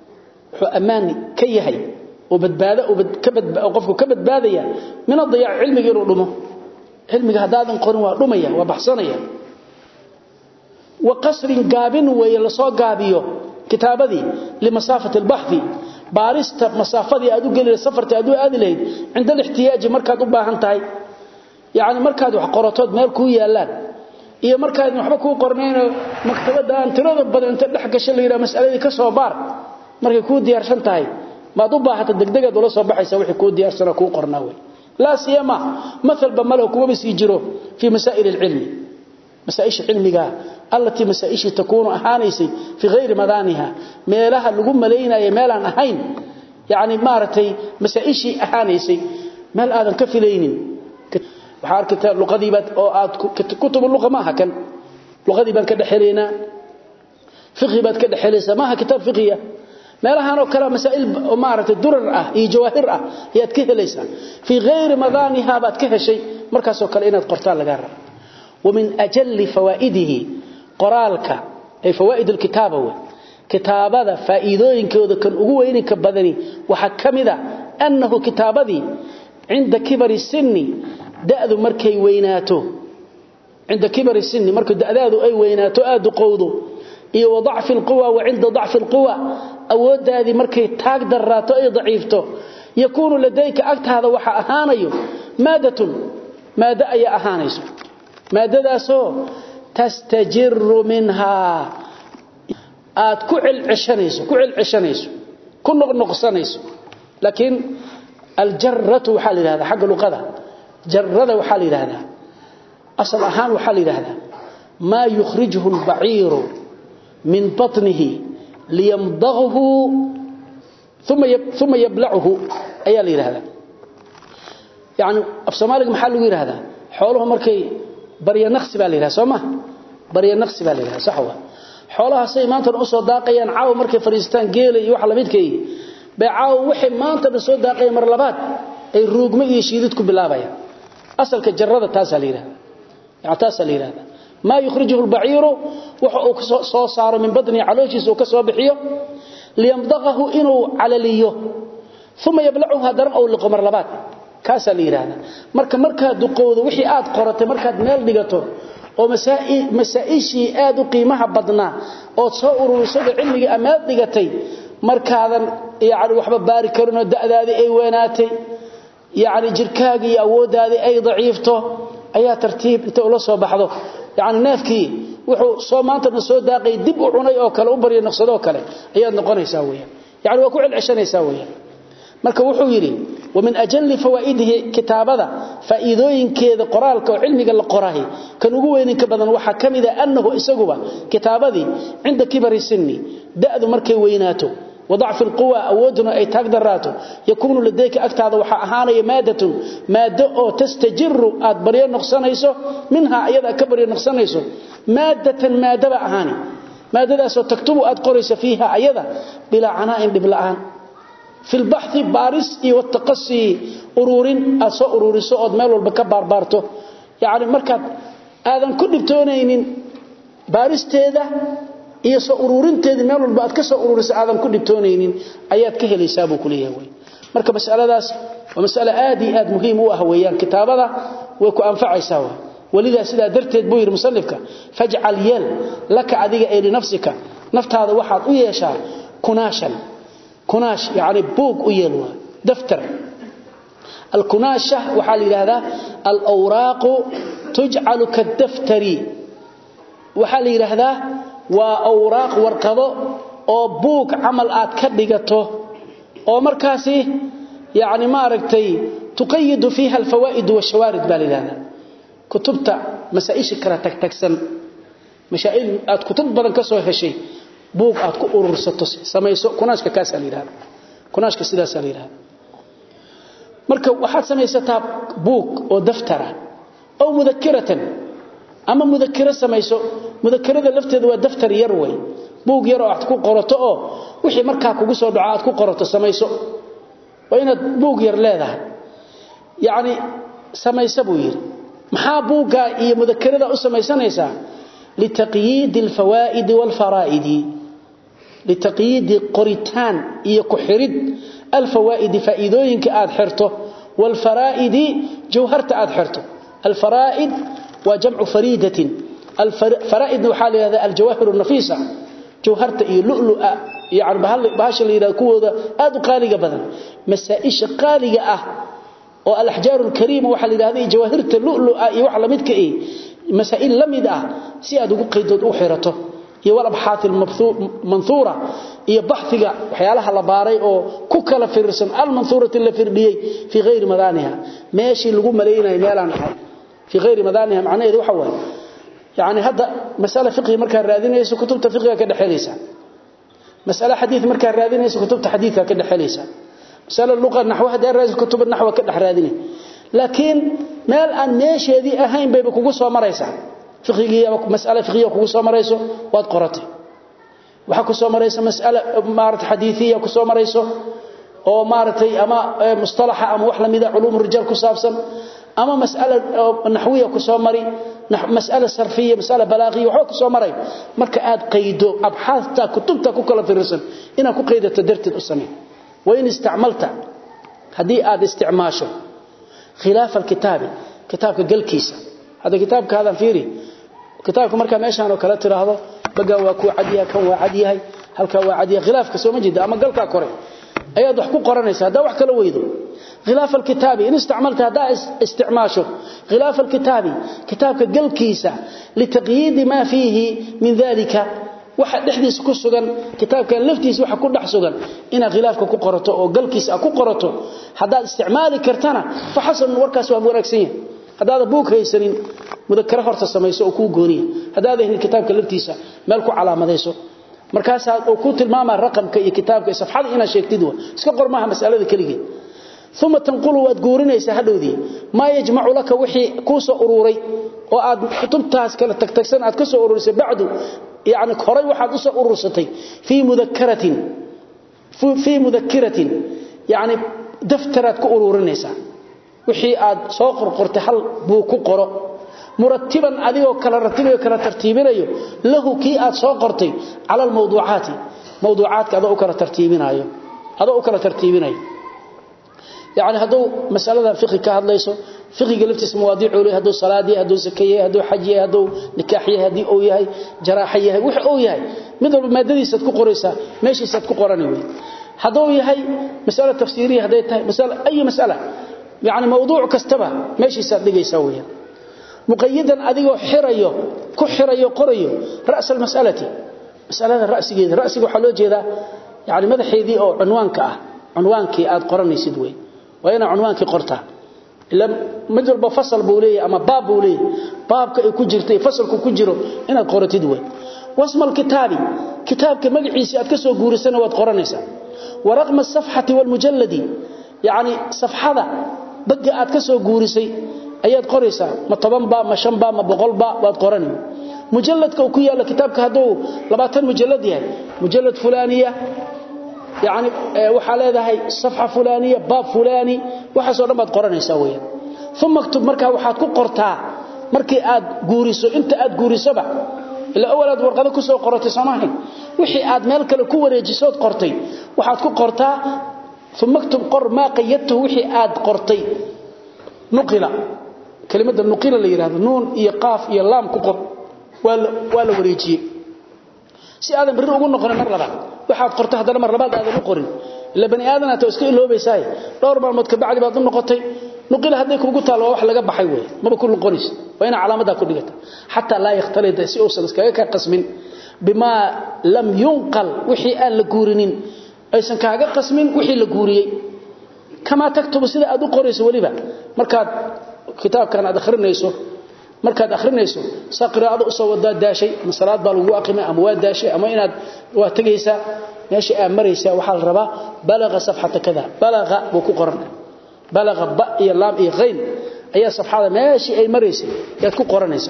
أمان كيهي وبدبادة وبدكبد وقفك كبد باذية من الضياع علمك يرمه علمك هذا قرن ورمية وبحصنية wa qasrin gaabin weeye lasoo gaabiyo kitaabadii limasaafati albaxthi baarista masaafadii aad u geli safarta aad u aadi lahayd cinda alixtiyaaji markaad u baahan tahay yacni markaad wax qoratood meel kuu yaallaan iyo markaad waxba kuu qornaynoo maktabadda aan tirada badan inta dhex gasho la yidhaha masaladii ka soo baar markay kuu diyaarsan tahay maad u baahata degdegaad ula soo baxaysa wixii kuu diyaarsanoo kuu qornaa wey laa siyama maalba maleho kumaba sii jiro fii masaa'il alcilmi masaaisha cilmiga allatii masaaishii takuunu ahaanaysay fii hayri madaaniha meelaha lagu malaynayo meelaan ahayn yani maaragtay masaaishii ahaanaysay meel aadan ka filaynin waxaa arkata luqadiibaad oo aad kutubu luqa maaha kan luqadii baan ka dhexelaynaa fiqhi baad ka dhexelaysaa maaha kitaab fiqhiya meelahan oo kale masaa'il maaragtay durar ah iyo jawaahir ah ayaad ka helaysaa fii hayri madaaniha baad ka heshay markaasoo kale inaad qortaan lagaa raba ومن أجل فوائده قرالك أي فوائد الكتابة كتابة فائدوين كوذا كان أقوين كبدني وحكمذا أنه كتابة عند كبر السن دأذ مركي ويناته عند كبر السن مركي دأذ أي ويناته آد قوضه إيه وضعف القوى وعند ضعف القوى أود هذه مركي تاق دراته أي ضعيفته يكون لديك أكت هذا وحا أهانيو مادة مادة أي أهانيسو maadadaasoo tastajiru minhaa aad ku cilcishanayso ku cilcishanayso ku noqnoqsanayso laakiin aljaratu waxaa la yidhahdaa xagga luqada jarada waxaa la yidhahdaa asal ahaan waxaa la yidhahdaa maa yukhrijuhu albaciiru min batnihi liyamdaghu uma yablachu ayaa la yidhahdaa yani af soomaaliga maxaa lagu yidhahdaa xooluhu markay barya naqsi baa la yidhaha soo ma barya naqsi baa la yidhaha sax waa xoolahaasay maantana usoo daaqayaan caawa markay fadhiistaan geela iyo waxa lamidkay bay caawa waxay maantana soo daaqayaan mar labaad ay ruugmo iyo shiidid ku bilaabayaan asalka jarrada taasaa la yidhahda yani taasaa la yidhahda maa yukhrijuhu albaciiru waxa uu soo saaro min badnihi calooshiisa uu ka soo bixiyo liyamdaqahu inuu calaliyo uma yablacuhu haddana ou liqo mar labaad kaasaa la yidhaahda marka markaad duqowdo wixii aad qoratay markaad meel dhigato oo masaa'ishii aad u qiimaha badnaa ood soo ururisada cilmigii amaad dhigatay markaadan yani waxba baari karinoo da'daadii ay weynaatay yani jirkaagii iyo awooddaadii ay daciifto ayaa tartiib inta ula soo baxdo yani neefkii wuxuu soo maantana soo daaqay dib u cunay oo kale u barya naqsadoo kale ayaad noqonaysaa weyaan yani waa ku celceshanaysaa weyaan marka wuxuu yidhi ومن أجل فوائده كتابة فإذوين كذا قرالك وعلمك القراه كان وين كبدن waxa kamida annahu isaguba kitabadi inda kibar sinni daadu markay weynaato وضعف القوى أودنا أي تقدراته يكون لديك أكتاد وحا أهاني مادة مادة أو تستجر أدبريا نقصانيسو منها أيضا كبريا نقصانيسو مادة مادة أهاني مادة سو تكتب أدقريس فيها أيضا بلا عناء بلا أهان في البحث بارس والتقصي أرورين أسو أروري سؤاد ميل والبكبار بارتو يعني مركب آذان كل بتونين بارس تيدا iyo soo ururinteedii meel walba aad ka soo ururiso aadan ku dhibtoonaynin ayaad ka helaysaa buu ku leeyahay marka mas'aladaas waa mas'ala aad iyo aad muhiim u ah weeyaan kitaabada way ku anfacaysaa waa walida sidaa darteed buu yiri musannifka faj'al yal laka adiga ay nafsika naftaada waxaad u yeeshaa kunaashan kunaash yaani buug u yeel waa daftar الكناشة وحال هذا الأوراق تجعل كالدفتر وحال هذا waa awraaq warqado oo buug camal aad ka dhigato oo markaasi yaani ma aragtay tuqayyid fiha alfawaid washawarid balilana kutubta masaa'ish kala tagtagsan mashaa'il aad kutub badan ka soo heshay buug aad ku urursato samayso kunaashka kaas aliirada kunaashka sidaas aliirada marka waxaad samaysataa buug oo daftara oo mudakiratan ama mudakira samayso mudakarada lafteedu waa daftar yar way buug yar oo aad ku qorato oo wixii markaa kugu soo dhaco aad ku qorato samayso waa inaad buug yar leedahay yacni samayso buu yidhi maxaa buugga iyo mudakarada u samaysanaysaa litaqyiidi alfawaa'idi waalfaraa'idi litaqyiidi qoritaan iyo ku xirid alfawaa'idi faa'iidooyinka aad xirto waalfaraa'idi jawharta aad xirto alfaraa'id وجمع فريدة alfaraa'idna waxaa la yidhahdaa aljawahir nafiisa jawharta iyo lu'lu'a yani bahasha la yidhahdo kuwooda aad u qaaliga badan masaa-isha qaaliga ah oo alaxjaaru alkariima waxaa la yidhahda iyo jawaahirta lu'lu'a iyo wax lamidka eh masaa'il la mid ah si aad ugu qaydood u xirato iyo walabxaat almanhuura iyo baxhiga waxyaalaha la baaray oo ku kala firirsan almanhuurati la firdhiyey fii hayri madaaniha meeshii lagu malaynayo meelaan ahay fii hayri madaaniha macnaheedu waxa waaye yani hadda masale fiqhi markaa raadinayso kutubta fiqhiga ka dhexelaysa masale xadiid markaa raadinayso kutubta xadiidka ka dhexelaysa masale luqa naxwo haddii raadinayso kutubta naxwa ka dhex raadinay laakiin meel aan meesheedii ahayn bayba kugu soo maraysaa fiqhigii ama mas'ala fiqhiya kugu soo marayso waad qoratay waxa ku soo maraysa mas'ala maarata xadiithiya ku soo marayso oo maaragtay ama mustalaxa ama wax lamida culuum rijaal ku saabsan ama mas'ala naxwiya ku soo mari mas'ala sarfiya mas'ala balaaqiya waxa ku soo maray marka aad qaydo abxaasta kutubta ku kala fiirsan ina ku qaydato darteed u samee وإن استعملت هدي آد استعماشه خلاف الكتاب كتابك قل كيسا هذا كتابك هذا فيري كتابك مركا ميشان وكلا تراهضه بقى واكو عديها كان وعديها هل كان وعديها خلافك سو مجد أما قلقا كوري أياد وحكو قرانيسا هذا وحكا لويدو خلاف الكتاب إن استعملت هذا استعماشه خلاف الكتاب كتابك قل كيسا لتقييد ما فيه من ذلك waxa dhexdiisa ku sugan kitaabkan laftiisa waxa ku dhex sugan ina khilaafka ku qorato oo galkiisa ku qorato hadaad isticmaali kartana fa hasan warkaas waa wanaagsan yahay hadaad buuk haysanin mudakara horta samayso oo ku gooniya hadaad ahin kitaabka laftiisa meel ku calaamadayso markaas aad ku tilmaama raqamka iyo kitaabka safxada ina sheegtid waa iska qormaha mas'alada kaligeed ثم تنقل وادغورينيسا هدودي ما يجمع لك وحي كوسو ururi oo aad kutubtaas kala tagtagsan aad ka soo ururisay bacdu يعني كوري waxaad u soo urursatay fi mudhakkaratin fi mudhakkaratin yani daftaraad ku ururinaysa wixii aad soo qorqortay hal buu ku qoro murattiban adigoo kala ratibayo kala tartiibinayo lahu ki aad soo qortay ala mawduucaati mawduucaadka adoo kala tartiibinayo adoo kala tartiibinayo يعني هذو مسألة فقه كهدليسو فقه لفتس مواضيع له هذو صلاه هذو زكيه هذو حجيه هذو نكاحيه هدي او يahay jaraahiyah wax oo yahay mid walba maadadiisa ku qoraysa meeshiisa ku qorani way hadoo yahay mas'ala tafsiiriye haday tahay mas'ala ay mas'ala yani mawduuc kastaba meeshiisa dhigaysa way muqayyadan adigoo xirayo ku xirayo qorayo ra's al-mas'alati mas'alada ra'sigeeda ra'siga waxa loo jeedaa yani madaxeedii oo cinwaanka ah cinwaankii aad qoranaysid way وين عنوانك قرطه الا مجرب فصل بوليه اما باب بوليه بابك اي كجيرتay fasalku ku jiro inaad qoratid way wasm alkitabi kitabka magaciisa aad ka soo guurisana waad qoranaysaa waraqma safhati wal mujalladi yaani safhada baga aad ka soo guurisay ayaad qoraysaa ma 10 ba ma 5 ba ma 100 ba waad qorani mujalladka ku yaala kitabka haduu 20 mujallad yahay mujallad fulaniya يعني waxa leedahay safha fulaniya baab fulani waxa soo dhamad qoranaysa weeyaan thumma aktub marka waxaad ku qortaa markii aad guuriso inta aad guurisaba ila awalaad warqada ku soo qoratay samahay wixii aad meel kale ku wareejisood qortay waxaad ku qortaa thumma aktub qor ma qayyadtu wixii aad qortay nuqila kelimada nuqila la yiraahdo nuun iyo qaaf iyo laam ku qor wala wala wareejiyay si aadan bari ugu noqon mar labaad waxaad qortay hadana mar labaad aadan u qorin ila bani aadan aad iska iloobaysaa dhowr maalmood ka bacdi baad u noqotay nuqil haday kugu taalo wax laga baxay way maba ku noqonis waa ina calaamada ku dhigata hatta la yaxtalida si uu iskaga ka qasmin bima lam yunqal wixii aan la guurinin aysan kaaga qasmin wixii la guuriyay kama taktubu sida aad u qorayso waliba markaad kitaabkan aad akhrinayso markaad akhrinayso saqraado u soo wada daashay masalaad baa lagu aqimay ama waa daashay ama inaad waa tagaysa meesha aad maraysa waxa la rabaa balaga safhata kada balaga buu ku qoran balaga ba iyo lam iyo ghayn ayaa safhada meesha ay maraysay yaad ku qoranaysa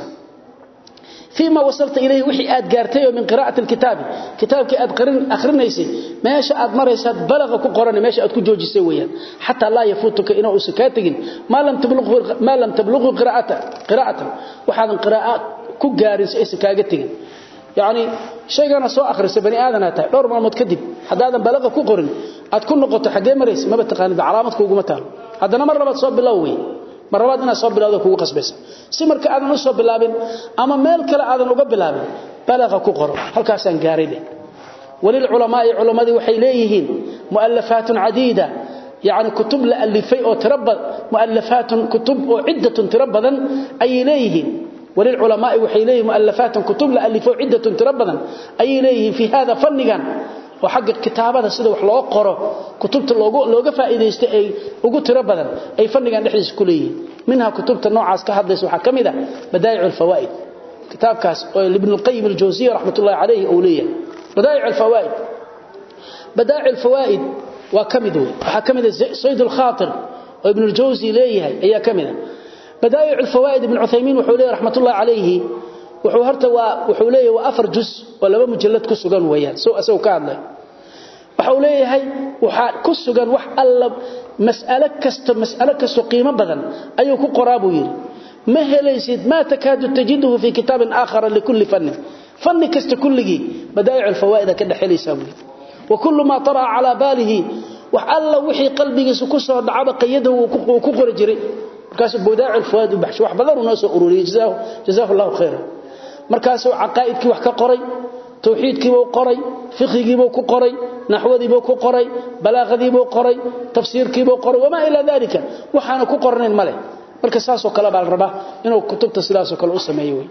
فيما وصلت إليه وحي آد قارتيه من قراءة الكتاب كتابك آد قرن أخرنيسي ماشا آد مريسات بلغ كقرن ماشا آد كجوجي سويا حتى لا يفوتك إنه سكاتك ما لم تبلغ ما لم تبلغ قراءته قراءته وحاذا قراءة كجارس سكاغتك يعني شيء أنا سو أخرس بني آدم هاتا دور ما متكدب حتى آدم بلغ كقرن آد كل نقطة حقين مريس ما بتقاني بعلامتك وقمتها هذا مرة بتصاب باللوي marabaad inaad soo bilowdo kugu qasbaysa si marka aadan u soo bilaabin ama meel kale aadan uga bilaabin balaqa ku qoro halkaasaan gaaray dheh walil culamaa'i culamadii waxay leeyihiin mu'allafaatun cadiida يعني كتب لألفي أو تربى مؤلفات كتب أو عدة تربى أي إليه وللعلماء وحيليه مؤلفات كتب لألفي عدة تربى أي إليه في هذا فنقا وحق الكتابة سيده وحلو قره كتبت لوغا فائديست اي ugu tiro badan ay fannigan dhexdiisa ku leeyihiin minha kutubta noocaas ka hadlaysa waxa kamida badaa'ic al-fawaid kitabkaas oo ibn al-qayyim al-jawziyya rahmatullahi alayhi oo leeyahay badaa'ic al-fawaid badaa'ic al-fawaid waa kamid wey waxa kamida sayd al-khatir oo ibn al-jawzi leeyahay ayaa kamida badaa'ic al-fawaid ibn uthaymin wuxuu leeyahay rahmatullahi alayhi wuxuu horta waa wuxuu leeyahay waa afar juz oo laba mujallad ku sugan weeyaan soo asoo ka hadlay waxa uu leeyahay waxa ku sugan wax alla mas'alo kasta mas'alo kasta qiimo badan ayuu ku qoraa buu yiri ma helaysid ma takaadu tajiduhu fi kitab aakhar likulli fann fann kasta kulligi badaa'ic al-fawaid ka dhaxelaysa buu wa kullu ma tara ala balihi wax alla wixii qalbigiisa ku soo dhacaba qiyada uu ku qori jiray markaas badaa'ic al-fawaid baxsh wax badan uu soo ururiyay jazaahu jazaahu allah khayran markaas uu aqaaidkii wax ka qoray tawxiidkii buu qoray fiqhigii buu ku qoray naxwadii buu ku qoray balaaghadii buu qoray tafsiirkii buu qoray wama ila dalika waxaana ku qornayn male marka saas oo kale baa la rabaa inuu kutubta sidaas oo kale u sameeyo way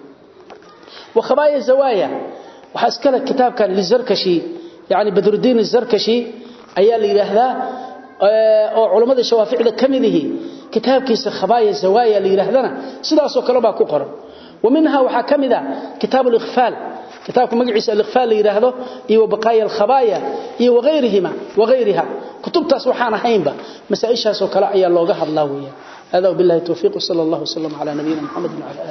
wa khabaaya zawaaya waxa iskala kitaabkan lizarkashi yaani badruddin zarkashi ayaa la yiraahdaa oo culimada shawaaficda kamidihii kitaabkiisa khabaaya zawaaya la yiraahdana sidaas oo kale baa ku qoran ومنها وحا كمدا كتاب الإغفال كتاب مجلس الإغفال يراهدو إيو بقايا الخبايا إيو وغيرهما وغيرها كتب تاسوحانا هينبا مسائشها سوكلا أيا اللوغة الله هذا وبالله التوفيق صلى الله وسلم على نبينا محمد وعلى آله